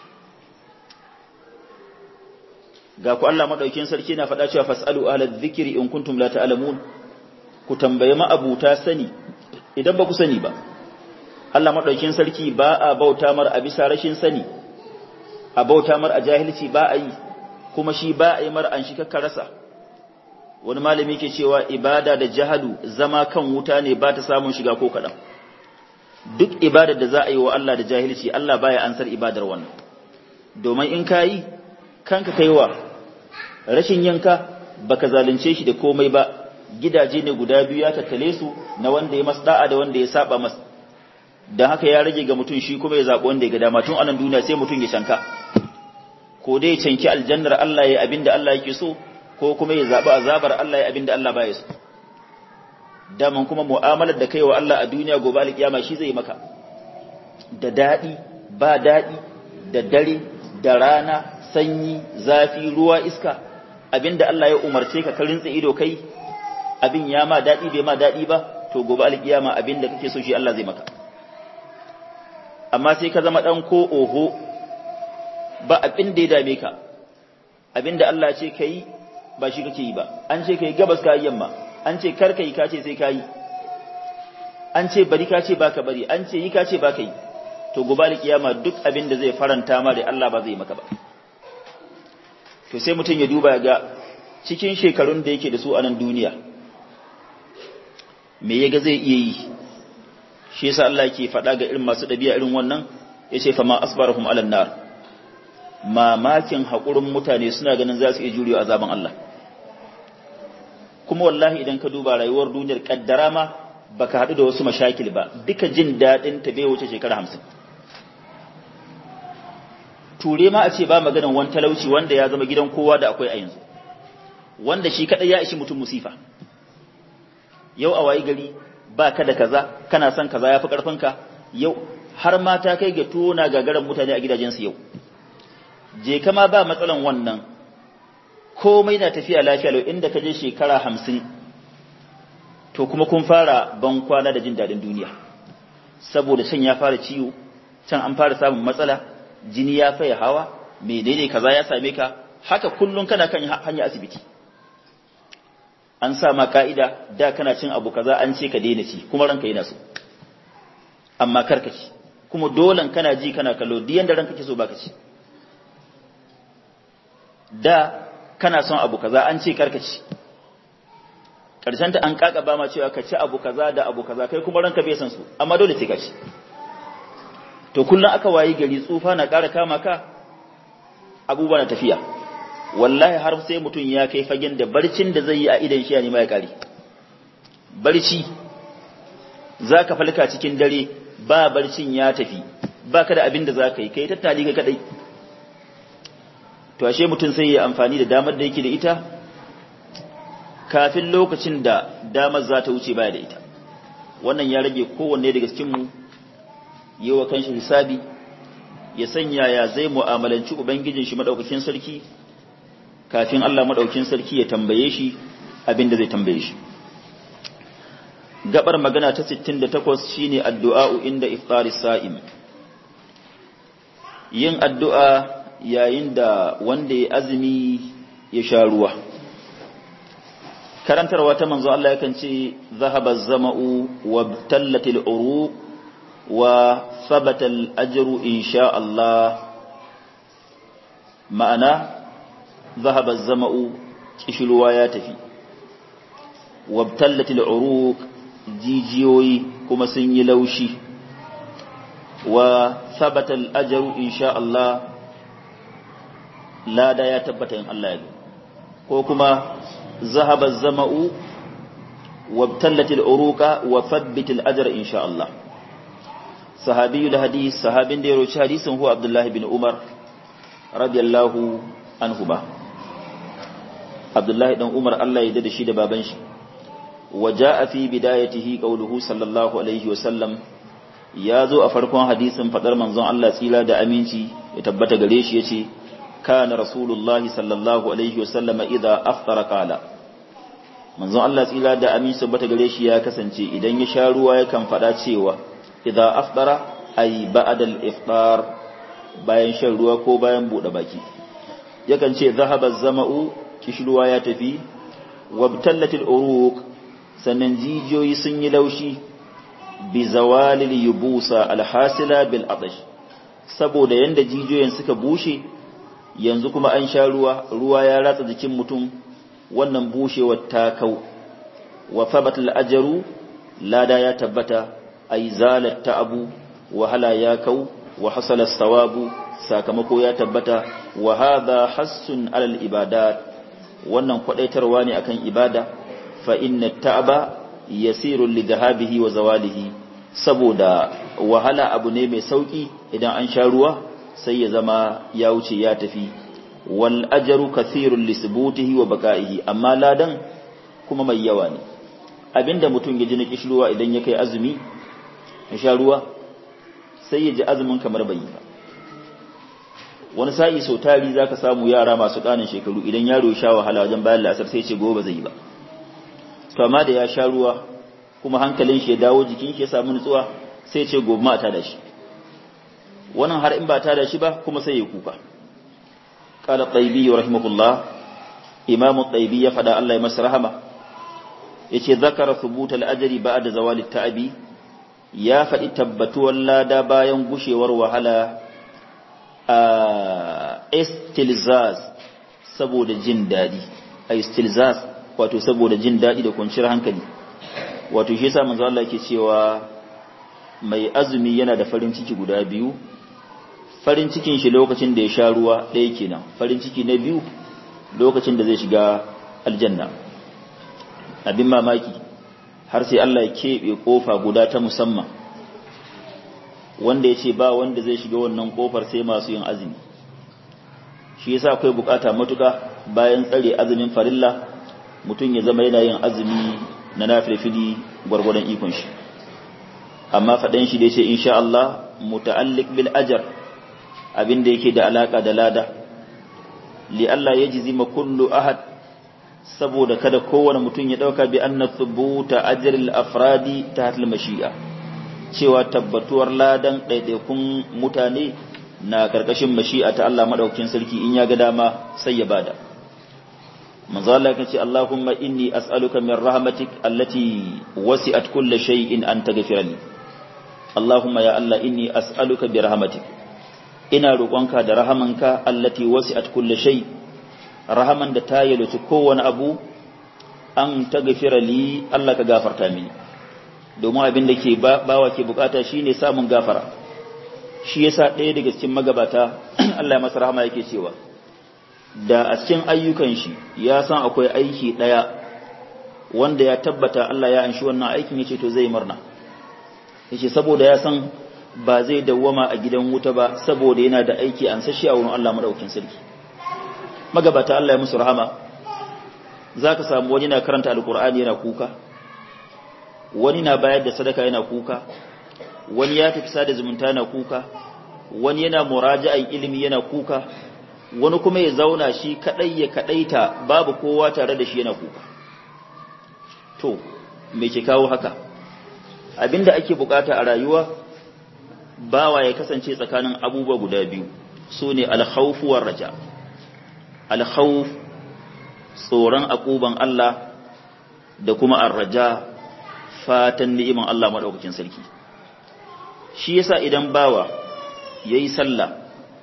A: ga ku Allah madaukin sarki na faɗa cewa fasalu ahla dhikri in kuntum la ta'lamun ku tambaye ma'abuta sani idan ba ku sani ba Allah madaukin sarki ba a bauta mar a bisa rashin sani a bauta mar a jahilci ba a yi kuma shi ba a yi mar an shi rasa wani malami ke cewa ibada da jahadu zama kan wuta ne ba ta samun shiga ko kaɗan duk ibadar da za a yi wa Allah da jahilci Allah baya ansar ibadar wannan domin in ka yi kanka kaiwa rashin yanka baka zalunce shi da komai ba gidaje ne guda biyu ya tattale su na wanda ya masa da'a da wanda ya saba masa dan haka ya rage ga mutum shi kuma ya zabi wanda ya ga dama tun anan duniya sai mutum ya shanka ko dai ya canki aljannar Allah ya abinda Allah yake so ko kuma ya zabi azabar Allah ya abinda Allah baya so daman kuma mu'amalar da kai wa Allah a duniya gobe alkiyama shi zai maka da dadi ba dadi da dare da rana sanyi zafi ruwa iska abinda Allah ya umarce ka ka rintsa ido kai abin ya ma daɗi bai ma daɗi ba to gobe alkiyama abinda kake so shi Allah zai maka amma sai ka zama ɗan ko oho ba abin da ya dame ka abinda Allah ce ka yi ba shi kake yi ba an ce ka yi gabas ka yi yamma an ce kar ka yi ka ce sai ka yi an ce bari ka ce baka bari an ce yi ka ce baka yi to gobe alkiyama duk abin da zai faranta ma da Allah ba zai maka ba to sai mutum ya duba ga cikin shekarun da yake da su a nan duniya me yaga zai iya yi shi yasa Allah yake faɗa ga irin masu ɗabi'a irin wannan yace fa ma asbarahum alan nar mamakin haƙurin mutane suna ganin za su iya jurewa azaban Allah kuma wallahi idan ka duba rayuwar duniyar kaddara ma baka haɗu da wasu mashakil ba duka jin daɗin ta bai wuce shekara hamsin ture ma a ce ba maganan wani talauci wanda ya zama gidan kowa da akwai a yanzu wanda shi kaɗai ya ishi mutum musifa yau a wayi gari ba ka da kaza kana son kaza ya fi ƙarfinka yau har mata kai ga tona gagarin mutane a gidajensu yau je kama ba matsalan wannan komai na tafiya lafiya lau inda ka je shekara hamsin to kuma kun fara ban kwana da jin daɗin duniya saboda can ya fara ciwo can an fara samun matsala jini ya faya hawa menene kaza ya same ka haka kullum kana kan hanya asibiti an sa ma ka'ida da kana cin abu kaza an ce ka daina ci kuma ranka yana so amma karka ci kuma dolan kana ji kana kallo diyan da ranka ke so baka ci da kana son abu kaza an ce karka ci karshen ta an kaka ba ma cewa ka ci abu kaza da abu kaza kai kuma ranka bai san su amma dole sai ka ci to kullum aka wayi gari tsufa na ƙara kama ka abubuwa na tafiya wallahi har sai mutum ya kai fagen da barcin da zai yi a idan shi ya nema ya ƙari barci za ka falka cikin dare ba barcin ya tafi ba ka da abin da za ka yi kai tattali ga kadai to ashe mutum sai ya amfani da damar da yake da ita kafin lokacin da damar za ta wuce baya da ita wannan ya rage kowanne daga cikinmu yi wa kanshi hisabi ya sanya ya zai mu'amalanci ubangijin shi madaukakin sarki kafin Allah madaukakin sarki ya tambaye shi abin da zai tambaye shi gabar magana ta 68 shine addu'a inda iftaris sa'im yin addu'a yayin da wanda ya azumi ya sha ruwa karantarwa ta manzo Allah yakan ce zahaba zama'u wa tallatil uruq wa sabata al-ajru insha Allah ma'ana zahaba zama'u kishirwa ya tafi wa tallatil uruq jijiyoyi kuma sun yi laushi wa sabata al-ajru insha Allah lada ya tabbata in Allah ya ko kuma ذهب الزمأ وابتلت العروق وثبت الأجر إن شاء الله صحابي الحديث صحابي ديرو حديث هو عبد الله بن عمر رضي الله عنهما عبد الله بن عمر الله يدد شي da baban shi وجاء في بدايته قوله صلى الله عليه وسلم ya zo a farkon hadisin fadar manzon Allah tsila da aminci ya tabbata gare shi yace kana rasulullahi sallallahu alaihi wasallam idza aftara qala manzon Allah tsila da aminci tabbata gare shi ya kasance idan ya sha ruwa yakan fada cewa idza aftara ay ba'da al-iftar bayan shan ruwa ko bayan bude baki yakan ce zahaba az-zama'u kishruwa ya tafi wabtallat al-uruq sannan jijiyoyi sun yi laushi bi zawalil yubusa alhasila bil atash saboda yanda jijiyoyin suka bushe yanzu kuma an sha ruwa ruwa ya ratsa jikin mutum wannan bushewar ta kau wa fabatul ajru lada ya tabbata ay zalat ta'abu wahala ya kau wa hasala sawabu sakamako ya tabbata wa hadha hassun alal ibadat wannan kwadaitarwa ne akan ibada fa inna ta'aba yasirun li dhahabihi wa zawalihi saboda wahala abu ne mai sauki idan an sha ruwa sai ya zama ya wuce ya tafi wal ajru kathirun li subutihi wa baqaihi amma ladan kuma mai yawa ne abinda mutum ya ji na kishruwa idan ya kai azumi ya sha ruwa sai ya ji azumin kamar bai ba wani sa'i sau tari za ka samu yara masu ƙanin shekaru idan yaro ya sha wahala wajen bayan la'asar sai ce gobe zai yi ba to amma da ya sha ruwa kuma hankalin shi ya dawo jikin shi ya samu nutsuwa sai ce gobe ma ta da shi wannan har in ba ta da shi ba kuma sai ya kuka qala tayyibi rahimahullah imam tayyibi ya fada Allah ya masa rahama yace zakara thubut al-ajri ba'da zawali ta'abi ya faɗi tabbatuwar lada bayan gushewar wahala a istilzaz saboda jin daɗi a istilzaz wato saboda jin daɗi da kwanciyar hankali wato shi yasa manzo Allah yake cewa mai azumi yana da farin ciki guda biyu farin cikin shi lokacin da ya sha ruwa ɗaya kenan farin ciki na biyu lokacin da zai shiga aljanna abin mamaki har sai Allah ya keɓe ƙofa guda ta musamman wanda ya ce ba wanda zai shiga wannan ƙofar sai masu yin azumi shi yasa akwai bukata matuka bayan tsare azumin farilla mutum ya zama yana yin azumi na nafilfili gwargwadon ikon shi amma faɗan shi da ya ce insha Allah muta'alliq bil ajar abin da yake da alaka da lada li Allah yajzima kullu ahad saboda kada kowane mutum ya dauka bi anna thubuta ajril afradi tahta al mashi'a cewa tabbatuwar ladan ɗaiɗaikun mutane na karkashin mashi'a ta Allah madaukakin sarki in ya ga dama sai ya bada manzo Allah yace Allahumma inni as'aluka min rahmatik allati wasi'at kulli shay'in an taghfira li Allahumma ya Allah inni as'aluka bi rahmatik ina roƙonka da rahamanka allati wasi'at kulli shay rahaman da ta yalwaci kowane abu an taghfira li Allah ka gafarta mini domin abin da ke bawa ke bukata shine samun gafara shi yasa ɗaya daga cikin magabata Allah ya masa rahama yake cewa da a cikin ayyukan shi ya san akwai aiki ɗaya wanda ya tabbata Allah ya anshi wannan aikin yace to zai murna yace saboda ya san ba zai dawwama a gidan wuta ba saboda yana da aiki an sashi a wurin Allah madaukakin sarki magabata Allah ya musu rahama zaka samu wani na karanta alqur'ani yana kuka wani na bayar da sadaka yana kuka wani ya tafi sada zumunta yana kuka wani yana muraja'an ilimi yana kuka wani kuma ya zauna shi kadai ya kadaita babu kowa tare da shi yana kuka to me ke kawo haka abinda ake bukata a rayuwa bawa ya kasance tsakanin abubuwa guda biyu su ne alkhawfu war raja alkhawf tsoron akuban Allah da kuma arraja fatan ni'iman Allah madaukakin sarki shi yasa idan bawa yayi sallah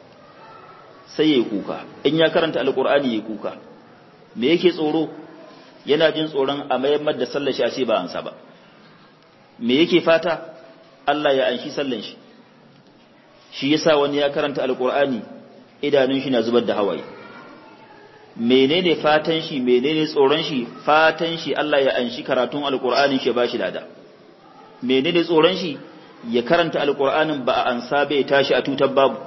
A: sai yayi kuka in ya karanta alqur'ani yayi kuka me yake tsoro yana jin tsoron a mayammar da sallar shi a ce ba ansa ba me yake fata Allah ya anshi sallan shi shi yasa wani ya karanta alqur'ani idanun shi na zubar da hawaye menene fatan shi menene tsoron shi fatan shi Allah ya anshi karatun alqur'anin shi ba shi lada menene tsoron shi ya karanta alqur'anin ba a ansa bai tashi a tutar babu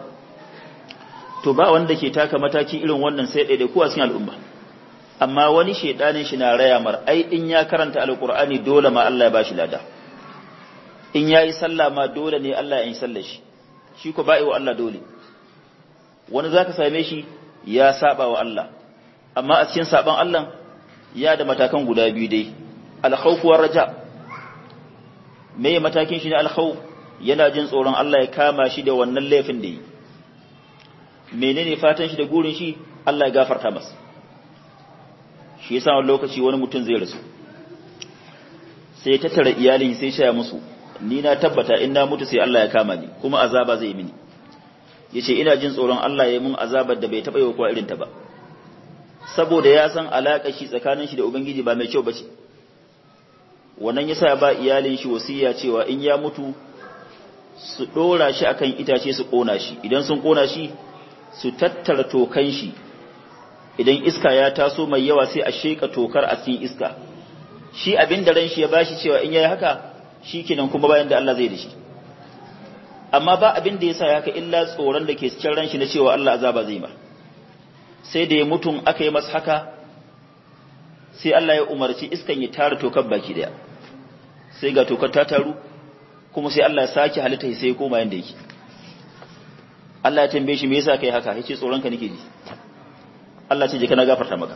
A: to ba wanda ke taka mataki irin wannan sai ɗaiɗai ko a cikin al'umma amma wani shedanin shi na raya mar ai in ya karanta alqur'ani dole ma Allah ya bashi lada in yayi sallah ma dole ne Allah ya yi sallar shi shi ko ba'i wa Allah dole wani zaka same shi ya saba wa Allah amma a cikin saban Allah ya da matakan guda biyu dai al-khawf war raja me matakin shi ne al-khawf yana jin tsoron Allah ya kama shi da wannan laifin da yi menene fatan shi da gurin shi Allah ya gafarta masa shi yasa wani lokaci wani mutum zai rasu sai ta tara iyalin sai shaya musu ni na tabbata in na mutu sai Allah ya kama ni kuma azaba zai mini yace ina jin tsoron Allah ya yi mun azabar da bai taba yi wa irin ta ba saboda ya san alaka shi tsakanin shi da ubangiji ba mai kyau bace wannan yasa ba iyalin shi wasiya cewa in ya mutu su dora shi akan itace su kona shi idan sun kona shi su tattara tokan shi idan iska ya taso mai yawa sai a sheka tokar a cikin iska shi abin da ran shi ya bashi cewa in yayi haka shikenan kuma bayan da Allah zai da shi amma ba abin da yasa haka illa tsoron da ke cikin ran shi na cewa Allah azaba zai ma sai da ya mutum aka yi masa haka sai Allah ya umarci iskan ya tara tokar baki daya sai ga tokar ta taru kuma sai Allah ya sake halitta sai ya koma yanda yake Allah ya tambaye shi me yasa kai haka yace tsoron ka nake ji Allah ce je kana gafarta maka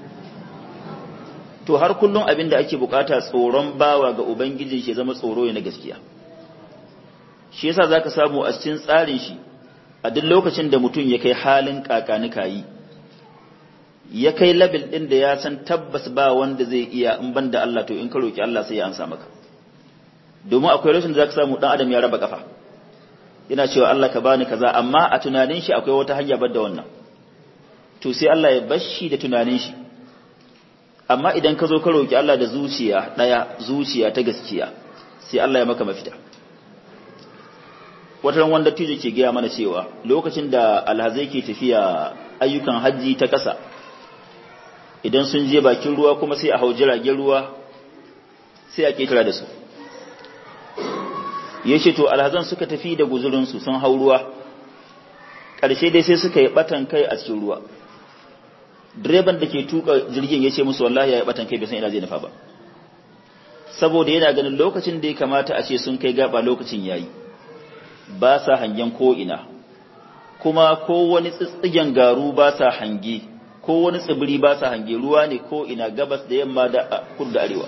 A: to har kullum abin da ake bukata tsoron bawa ga ubangijin shi zama tsoro ne na gaskiya shi yasa zaka samu a cikin tsarin shi a duk lokacin da mutum ya kai halin kakanika yi ya kai level din da ya san tabbas ba wanda zai iya in ban da Allah to in ka roki Allah sai ya ansa maka domin akwai rashin da zaka samu dan adam ya raba kafa yana cewa Allah ka bani kaza amma a tunanin shi akwai wata hanya bar da wannan to sai Allah ya bashi da tunanin shi amma idan ka zo ka roki Allah da zuciya daya zuciya ta gaskiya sai Allah ya maka mafita wata ran wanda tije ke gaya mana cewa lokacin da alhazai ke tafiya ayyukan hajji ta ƙasa idan sun je bakin ruwa kuma sai a hau jiragen ruwa sai a ketara da su ya ce to alhazan suka tafi da guzurinsu sun hau ruwa ƙarshe dai sai suka yi batan kai a cikin ruwa direban da ke tuka jirgin ya ce musu wallahi ya yi batan kai bai san ina zai nufa ba saboda yana ganin lokacin da ya kamata a ce sun kai gaba lokacin yayi ba sa hangen ko'ina, kuma ko wani tsitsigen garu ba sa hange, ko wani tsibiri ba sa hange ruwa ne ko'ina gabas da yamma da kudu da arewa.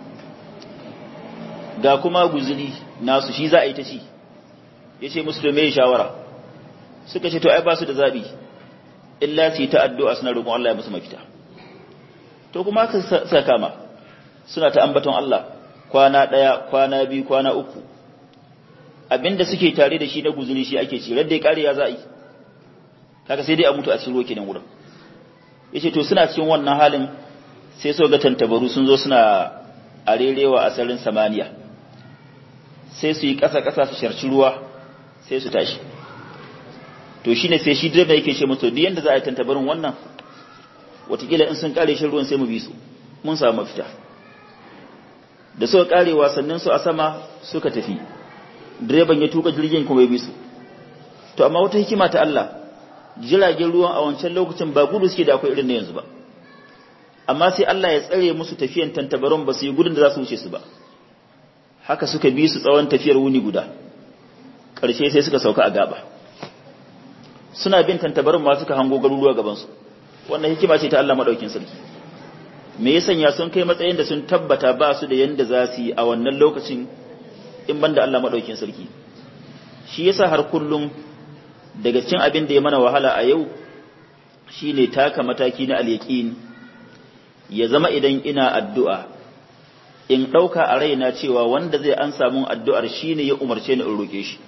A: Ga kuma guzuri nasu shi za a yi ta ci, ya ce musu mai shawara, suka ce to ai ba su da zaɓi, illa ce ta addu'a suna roƙon Allah ya musu mafita. To kuma aka sa kama, suna ta ambaton Allah, kwana ɗaya, kwana biyu, kwana uku. abinda suke tare da shi na guzuri shi ake ci radda ya kare ya za a yi kaga sai dai a mutu a cikin ruwa kenan wurin yace to suna cikin wannan halin sai so ga tantabaru sun zo suna arerewa a sararin samaniya sai su yi ƙasa ƙasa su sharci ruwa sai su tashi to shine sai shi direba yake ce musu duk yanda za a yi tantabarin wannan watakila in sun kare shi ruwan sai mu bi su mun samu mafita da suka kare wasannin su a sama suka tafi direban ya tuka jirgin kuma ya bi su to amma wata hikima ta Allah jiragen ruwan a wancan lokacin ba gudu suke da akwai irin na yanzu ba amma sai Allah ya tsare musu tafiyan tantabaron ba su yi gudun da za su wuce su ba haka suka bi su tsawon tafiyar wuni guda ƙarshe sai suka sauka a gaba suna bin tantabaron ma suka hango garuruwa gabansu wannan hikima ce ta Allah maɗaukin sarki me ya sanya sun kai matsayin da sun tabbata ba su da yanda za su yi a wannan lokacin in banda Allah maɗaukin sarki shi yasa har kullum daga cikin abin da ya mana wahala a yau shine taka mataki na al-yaqin ya zama idan ina addu'a in ɗauka a raina cewa wanda zai an samu addu'ar shine ya umarce ni in roke shi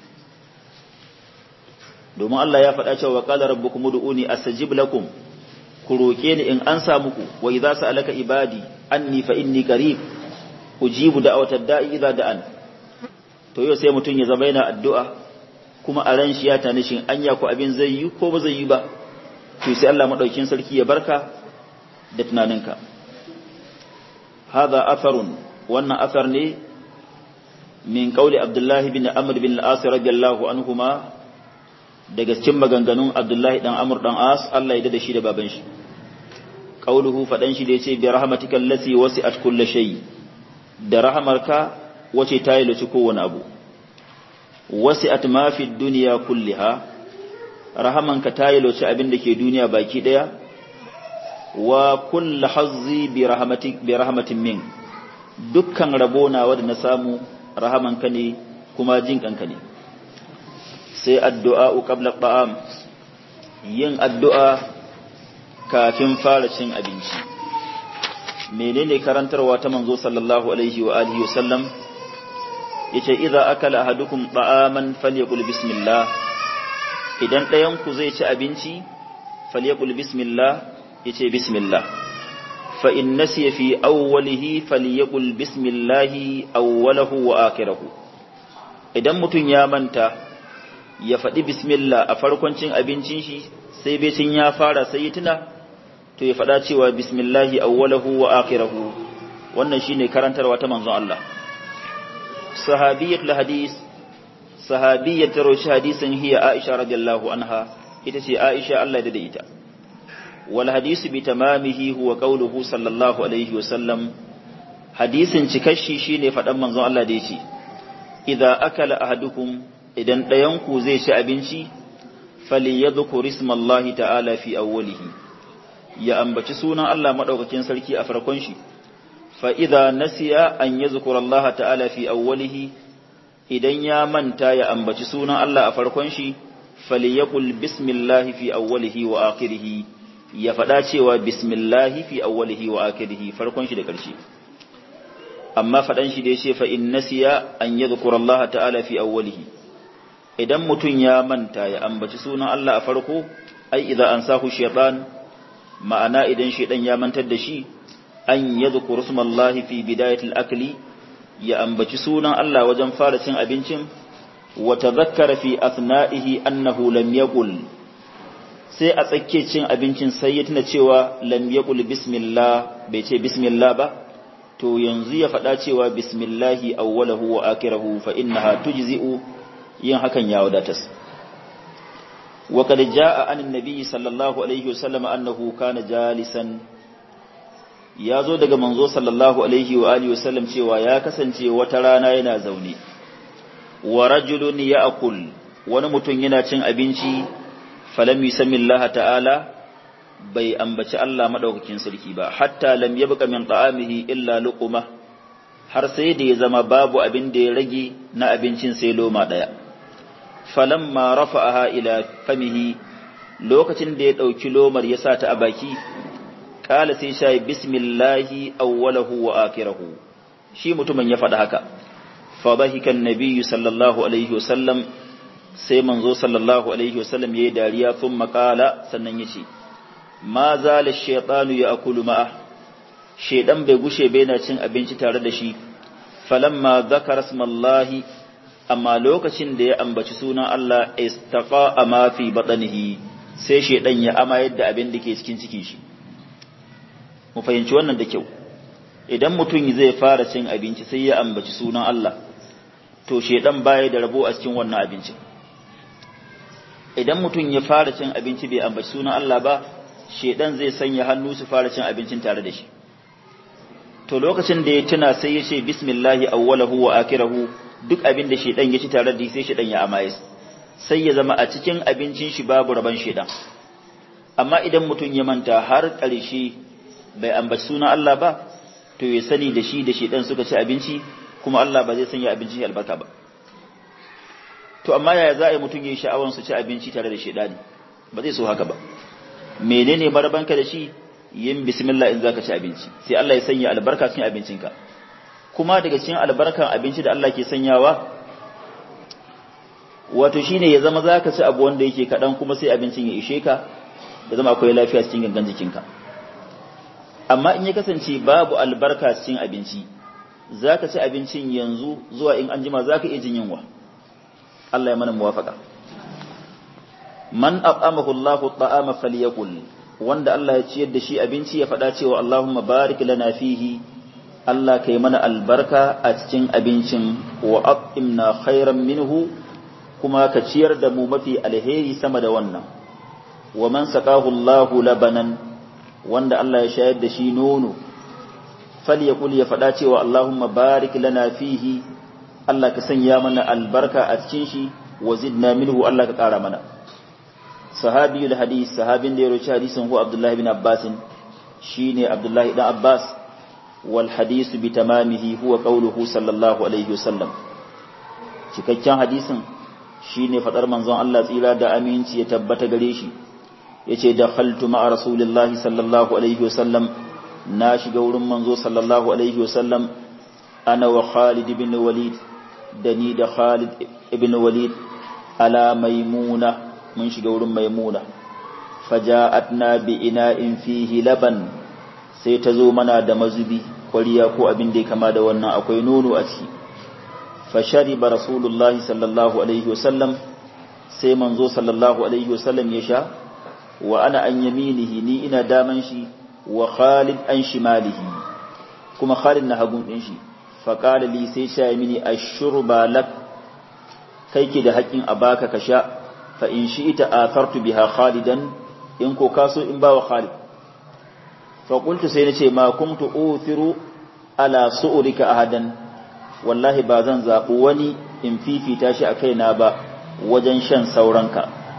A: domin Allah ya faɗa cewa qala rabbukum ud'uni astajib lakum ku roke ni in an samu ku wa idza sa'alaka ibadi anni fa inni qarib ujibu da'watad da'i idza da'an to yau sai mutum ya zama yana addu'a kuma a ran shi ya tani shin anya ko abin zai yi ko ba zai yi ba to sai Allah madaukin sarki ya barka da tunaninka hadha atharun wannan athar ne min qauli Abdullah bin Amr bin al-As radiyallahu anhuma daga cikin maganganun Abdullah dan Amr dan As Allah ya dade shi da baban shi qauluhu fadan shi da yace bi rahmatikal lati wasi'at kulli shay da rahamarka wace ta yi kowane abu wasi'at ma fi dunya kulliha rahamanka ta yi abin da ke duniya baki daya wa kullu hazzi bi rahmatik bi rahmatin min dukkan rabona wanda na samu rahamanka ne kuma jinkanka ne sai addu'a qabla ta'am yin addu'a kafin fara cin abinci menene karantarwa ta manzo sallallahu alaihi wa alihi wasallam yace idza akala ahadukum ta'aman falyaqul bismillah idan ɗayan ku zai ci abinci falyaqul bismillah yace bismillah fa in nasiya fi awwalihi falyaqul bismillah awwalahu wa akhirahu idan mutun ya manta ya faɗi bismillah a farkon cin abincin shi sai bai cin ya fara sai ya tuna to ya faɗa cewa bismillahi awwalahu wa akhirahu wannan shine karantarwa ta manzon Allah sahabiyatul hadis sahabiyyat rawashi hadisin hiya Aisha radiyallahu anha ita ce Aisha Allah da ita wal hadisu bi tamamihi huwa qawluhu sallallahu alaihi wa sallam hadisin cikashi shine faɗan manzon Allah da yace idza akala ahadukum idan ɗayan ku zai ci abinci falyadhkur ismallahi ta'ala fi awwalihi ya ambaci sunan Allah madaukakin sarki a farkon shi fa idza nasiya an yadhkura Allah ta'ala fi awwalihi idan ya manta ya ambaci sunan Allah a farkon shi falyaqul bismillahi fi awwalihi wa akhirih ya fada cewa bismillahi fi awwalihi wa akhirih farkon shi da ƙarshe amma fadan shi da yace fa in nasiya an yadhkura Allah ta'ala fi awwalihi idan mutun ya manta ya ambaci sunan Allah a farko ai idza ansahu shaytan ma'ana idan shaydan ya mantar da shi an yadhkuru smallahi fi bidayatil akli ya ambaci sunan Allah wajen fara cin abincin wa tadhakkara fi athna'ihi annahu lam yaqul sai a tsakke cin abincin sai ya tuna cewa lam yaqul bismillah bai ce bismillah ba to yanzu ya faɗa cewa bismillahi awwalahu wa akhirahu fa innaha tujzi'u yin hakan ya wadatas wa qad jaa an annabi sallallahu alaihi wasallam annahu kana jalisan ya zo daga manzo sallallahu alaihi wa alihi wasallam cewa ya kasance wata rana yana zaune wa rajulun ya'kul wani mutum yana cin abinci falam yusammillaha ta'ala bai ambaci Allah madaukakin sarki ba hatta lam yabqa min ta'amihi illa luquma har sai da ya zama babu abin da ya rage na abincin sai loma daya falamma rafa'aha ila famihi lokacin da ya dauki lomar ya sa ta a baki kala sai sha bismillahi awwalahu wa akhirahu shi mutumin ya faɗa haka fa dhahika an-nabiyyu sallallahu alaihi wasallam sai manzo sallallahu alaihi wasallam yayi dariya thumma qala sannan yace ma zala shaytanu ya'kulu ma'a shedan bai gushe bai na cin abinci tare da shi falamma dhakara smallahi amma lokacin da ya ambaci sunan Allah istaqa ma fi batnihi sai shedan ya amayar da abin da ke cikin cikin shi mu fahimci wannan da kyau idan mutum zai fara cin abinci sai ya ambaci sunan Allah to shedan baya da rabo a cikin wannan abincin idan mutum ya fara cin abinci bai ambaci sunan Allah ba shedan zai sanya hannu su fara cin abincin tare da shi to lokacin da ya tuna sai ya ce bismillahi awwalahu wa akhirahu duk abin da shedan ya ci tare da sai shedan ya amaye sai ya zama a cikin abincin shi babu raban shedan amma idan mutum ya manta har ƙarshe bai ambaci sunan Allah ba to ya sani da shi da shedan suka ci abinci kuma Allah ba zai sanya abincin albarka ba to amma yaya za a yi mutum ya yi sha'awar su ci abinci tare da shedani ba zai so haka ba menene marabanka da shi yin bismillah in zaka ci abinci sai Allah ya sanya albarka cikin abincinka kuma daga cikin albarkan abinci da Allah ke sanyawa wato shine ya zama zaka ci abu wanda yake kadan kuma sai abincin ya ishe ka da zama akwai lafiya cikin gangan jikinka amma in ya kasance babu albarka cikin abinci zaka ci abincin yanzu zuwa in an jima zaka iya jin yunwa Allah ya mana muwafaka man at'amahu Allahu at'ama falyakul wanda Allah ya ciyar da shi abinci ya faɗa cewa Allahumma barik lana fihi Allah kai mana albarka a cikin abincin wa at'imna khairan minhu kuma ka ciyar da mu mafi alheri sama da wannan wa man saqahu Allahu labanan wanda Allah ya shayar da shi nono falyakul ya faɗa cewa Allahumma barik lana fihi Allah ka sanya mana albarka a cikin shi wa zidna minhu Allah ka ƙara mana sahabiyul hadis sahabin da ya roci hadisin ko Abdullah ibn Abbas shine Abdullah ibn Abbas wal hadis bi tamamihi huwa qawluhu sallallahu alaihi wasallam cikakken hadisin shine fadar manzon Allah tsira da aminci ya tabbata gare shi yace dakhaltu ma'a rasulillahi sallallahu alaihi wasallam na shiga wurin manzo sallallahu alaihi wasallam ana wa Khalid ibn Walid da ni da Khalid ibn Walid ala maimuna mun shiga wurin maimuna faja'atna bi ina'in fihi laban sai ta zo mana da mazubi kwariya ko abin da ya kama da wannan akwai nono a ciki fa shariba rasulullahi sallallahu alaihi wasallam sai manzo sallallahu alaihi wasallam ya sha wa ana an yaminihi ni ina daman shi wa Khalid an shimalihi kuma Khalid na hagun din shi fa qala li sai sha mini ashurba lak kai ke da haƙin a baka ka sha fa in shi'ita athartu biha Khalidan in ko kaso in bawa Khalid fa qultu sai nace ma kuntu uthiru ala su'rika ahadan wallahi ba zan zaɓi wani in fifita shi a kaina ba wajen shan sauranka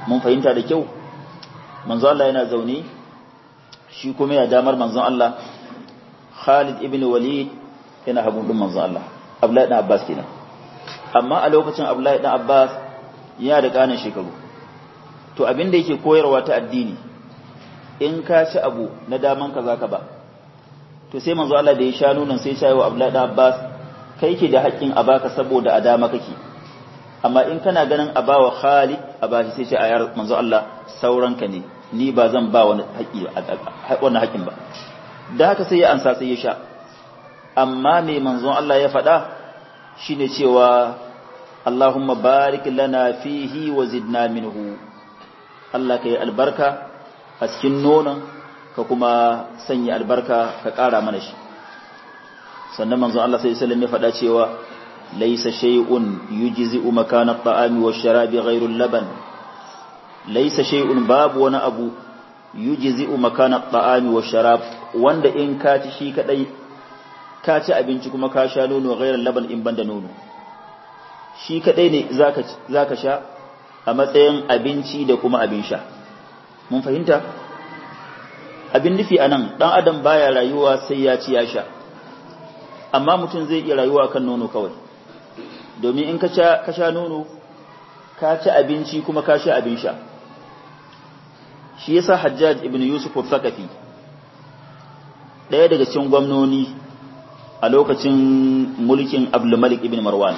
A: mun fahimta da kyau manzon Allah yana zaune shi kuma ya damar manzon Allah Khalid ibn Walid yana hagun din manzon Allah Abdullahi ibn Abbas kenan amma a lokacin Abdullahi ibn Abbas yana da kanin shekaru to abin da yake koyarwa ta addini in ka ci abu na daman ka zaka ba to sai manzo Allah da ya sha nunan sai shayi wa Abdullahi ibn Abbas kai ke da haƙƙin a baka saboda a dama kake amma in kana ganin a bawa Khalid a bashi sai ce a yar manzo Allah sauranka ne ni ba zan ba wani haƙƙi wannan haƙƙin ba da haka sai ya ansa sai ya sha amma me manzon Allah ya faɗa shine cewa Allahumma barik lana fihi wa zidna minhu Allah ka yi albarka a cikin nonon ka kuma sanya albarka ka ƙara mana shi sannan manzon Allah sai sallam ya faɗa cewa laysa shay'un yujzi'u makana at-ta'ami wash-sharabi ghayru al-laban laysa shay'un babu wani abu yujzi'u makana at-ta'ami wash-sharab wanda in ka ci shi kadai ka ci abinci kuma ka sha nono ghayru al-laban in banda nono shi kadai ne zaka zaka sha a matsayin abinci da kuma abin sha mun fahimta abin nufi anan dan adam baya rayuwa sai ya ci ya sha amma mutum zai iya rayuwa kan nono kawai domin in ka sha nono ka ci abinci kuma ka sha abin sha shi yasa hajjaj ibn yusuf al-thaqafi ɗaya daga cikin gwamnoni a lokacin mulkin abdulmalik ibn marwan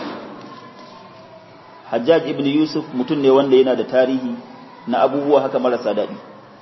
A: hajjaj ibn yusuf mutum ne wanda yana da tarihi na abubuwa haka marasa daɗi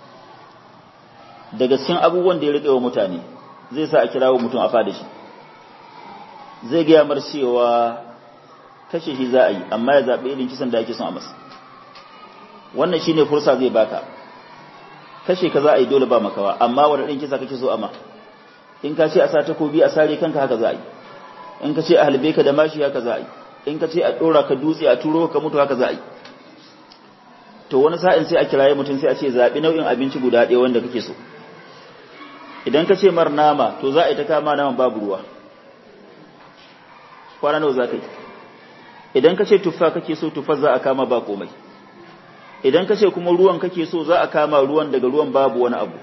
A: daga cikin abubuwan da ya riƙe wa mutane zai sa a kirawo mutum a fada shi zai gaya mar cewa kashe shi za a yi amma ya zaɓe irin kisan da ake son a masa wannan shine fursa zai baka kashe ka za a yi dole ba makawa amma wani irin kisa kake so ama in ka ce a sa takobi a sare kanka haka za a yi in ka ce a halbe ka da mashi haka za a yi in ka ce a ɗora ka dutse a turo ka mutu haka za a yi to wani sa'in sai a kiraye mutum sai a ce zaɓi nau'in abinci guda ɗaya wanda kake so idan ka ce mar nama to za a yi ta kama naman babu ruwa kwana nawa za ka yi idan ka ce tuffa kake so tuffa za a kama ba komai idan ka ce kuma ruwan kake so za a kama ruwan daga ruwan babu wani abu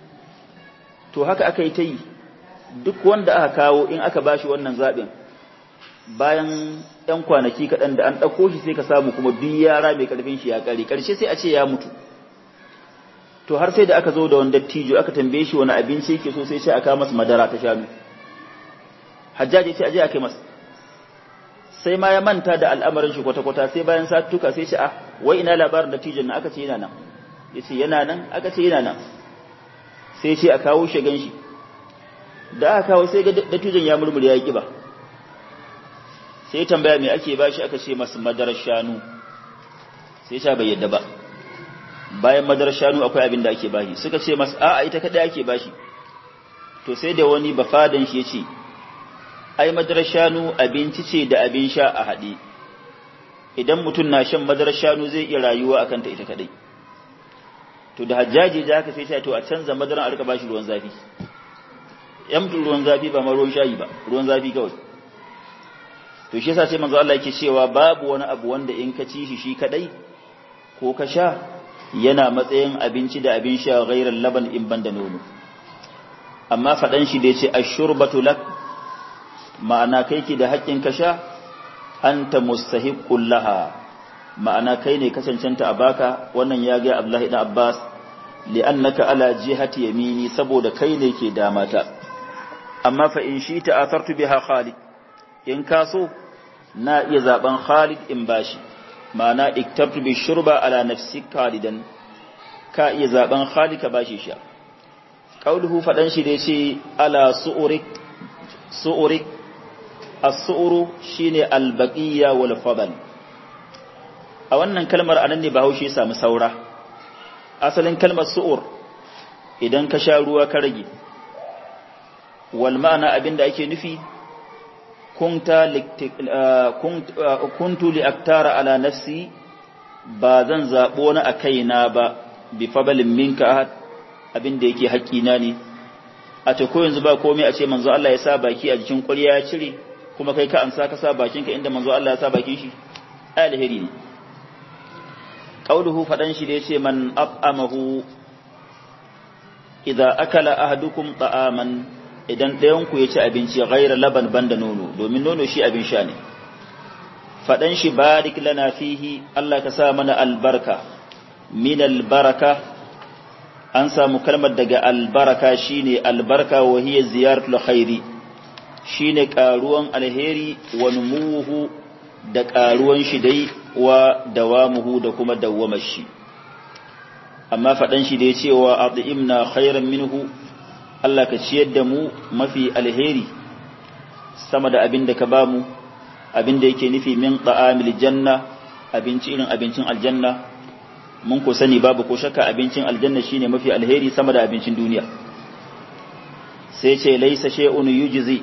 A: to haka aka yi ta yi duk wanda aka kawo in aka bashi wannan zaɓin bayan ‘yan kwanaki kaɗan da an ɗauko shi sai ka samu kuma biyu yara mai ƙarfin shi ya ƙare ƙarshe sai a ce ya mutu to har sai da aka zo da wani dattijo aka tambaye shi wani abinci yake so sai ce aka masa madara ta shanu hajjaji sai aje a kai masa sai ma ya manta da al'amarin shi kwata-kwata sai bayan satuka sai ce a wai ina labarin dattijon na aka ce yana nan ya ce yana nan aka ce yana nan sai ce a kawo shi gan shi da aka kawo sai ga dattijon ya murmuri ya yi ƙiba sai tambaya mai ake bashi aka ce masa madarar shanu sai sha bai yadda ba bayan madarar shanu akwai abin da ake bashi suka ce masa a'a ita kadai ake bashi to sai da wani bafadan shi ya ce ai madarar shanu abinci ce da abin sha a haɗe idan mutum na shan madarar shanu zai iya rayuwa akan ta ita kadai to da hajjaji da haka sai to a canza madaran a rika bashi ruwan zafi yan ruwan zafi ba ma ruwan shayi ba ruwan zafi kawai to shi yasa sai manzo Allah yake cewa babu wani abu wanda in ka ci shi shi kadai ko ka sha yana matsayin abinci da abin sha ghairal laban in banda nono amma fadan shi da yace ashurbatu lak ma'ana kai ki da haƙƙin ka sha anta mustahiqqul laha ma'ana kai ne kasancanta a baka wannan ya ga Abdullahi ibn Abbas li'annaka ala jihati yamini saboda kai ne ke damata amma fa in shi ta athartu biha Khalid in ka so na iya zaben Khalid in bashi ma'ana iktabtu bi shurba ala nafsi Khalidan ka iya zaben Khalid ka bashi sha qauluhu fadan shi da yace ala su'urik su'urik as-su'uru shine al-baqiyya wal fadl a wannan kalmar anan ne Bahaushe ya samu saura asalin kalmar su'ur idan ka sha ruwa ka rage wal ma'ana abinda ake nufi kuntu li aktara ala nafsi ba zan zaɓo na a kaina ba bi fabalin minka ahad abin da yake haƙƙina ne a ce ko yanzu ba komai a ce manzo Allah ya sa baki a jikin ƙwarya ya cire kuma kai ka amsa ka sa bakinka inda manzo Allah ya sa bakin shi alheri ne qauluhu fadan shi da yace man at'amahu idza akala ahadukum ta'aman idan ɗayan ku ya ci abinci ghaira laban banda nono domin nono shi abin sha ne faɗan shi barik lana fihi Allah ka sa mana albarka min albaraka an samu kalmar daga albaraka shine albarka wa hiya ziyaratul khairi shine karuwan alheri wa numuhu da karuwan shi dai wa dawamuhu da kuma dawwamar shi amma faɗan shi da ya cewa at'imna khairan minhu Allah ka ciyar da mu mafi alheri sama da abin da ka bamu abin da yake nufi min ta'amil janna abinci irin abincin aljanna mun ko sani babu ko shakka abincin aljanna shine mafi alheri sama da abincin duniya sai ce laisa shay'un yujzi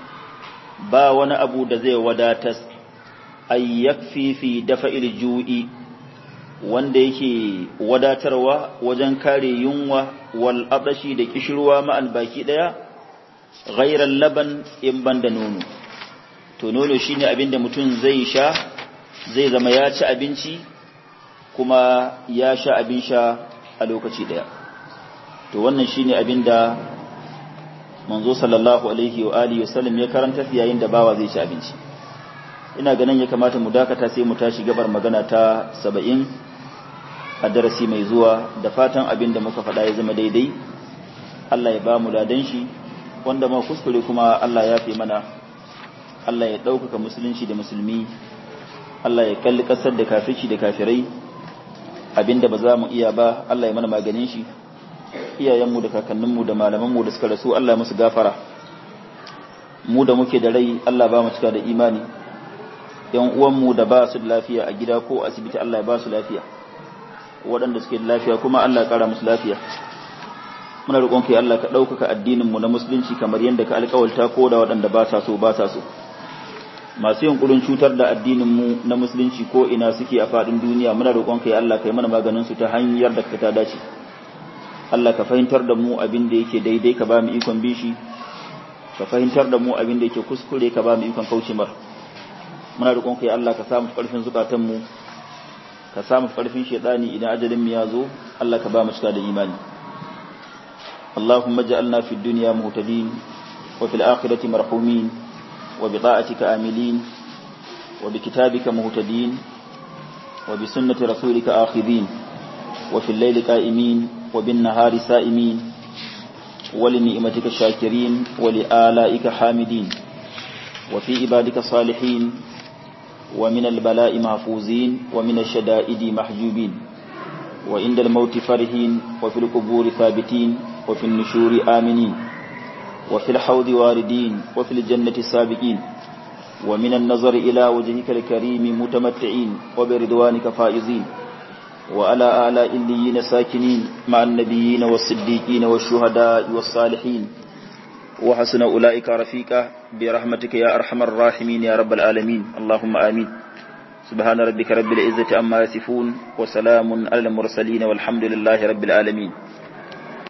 A: ba wani abu da zai wadatar ay yakfi fi dafa'il ju'i wanda yake wadatarwa wajen kare yunwa wal adashi da kishirwa ma albaki daya ghairal laban in banda nono to nono shine abin da mutum zai sha zai zama ya ci abinci kuma ya sha abin sha a lokaci daya to wannan shine abin da manzo sallallahu alaihi wa alihi wasallam ya karanta yayin da bawa zai ci abinci ina ganin ya kamata mu dakata sai mu tashi gabar magana ta 70 a darasi mai zuwa da fatan abin da muka faɗa ya zama daidai Allah ya ba mu ladan shi wanda ma kuskure kuma Allah ya fi mana Allah ya ɗaukaka musulunci da musulmi Allah ya kalli ƙasar da kafirci da kafirai abinda ba za mu iya ba Allah ya mana maganin shi iyayenmu da kakanninmu da malamanmu da suka rasu Allah musu gafara mu da muke da rai Allah ba mu cika da imani yan uwanmu da ba su da lafiya a gida ko asibiti Allah ya ba su lafiya waɗanda suke da lafiya kuma Allah ya ƙara musu lafiya muna roƙon kai Allah ka ɗaukaka addininmu na musulunci kamar yadda ka alƙawalta ko da waɗanda ba sa so ba sa so masu yunkurin cutar da addininmu na musulunci ko ina suke a faɗin duniya muna roƙon kai Allah kai mana maganin su ta hanyar da ka ta dace Allah ka fahimtar da mu abin da yake daidai ka ba mu ikon bishi ka fahimtar da mu abin da yake kuskure ka ba mu ikon kauce mar muna roƙon kai Allah ka samu ƙarfin zukatan mu ka samu ƙarfin shedani idan ajalin mu ya zo Allah ka ba mu cika da imani اللهم اجعلنا في الدنيا مهتدين وفي الآخرة مرحومين وبطاعتك آملين وبكتابك مهتدين وبسنة رسولك آخذين وفي الليل قائمين وبالنهار سائمين ولنعمتك شاكرين ولآلائك حامدين وفي عبادك صالحين ومن البلاء محفوظين ومن الشدائد محجوبين وعند الموت فرهين وفي القبور ثابتين وفي النشور آمنين وفي الحوض واردين وفي الجنة سابقين ومن النظر إلى وجهك الكريم متمتعين وبرضوانك فائزين وعلى آلاء الليين ساكنين مع النبيين والصديقين والشهداء والصالحين وحسن أولئك رفيقا برحمتك يا أرحم الراحمين يا رب العالمين اللهم آمين سبحان ربك رب العزة أما يصفون وسلام على المرسلين والحمد لله رب العالمين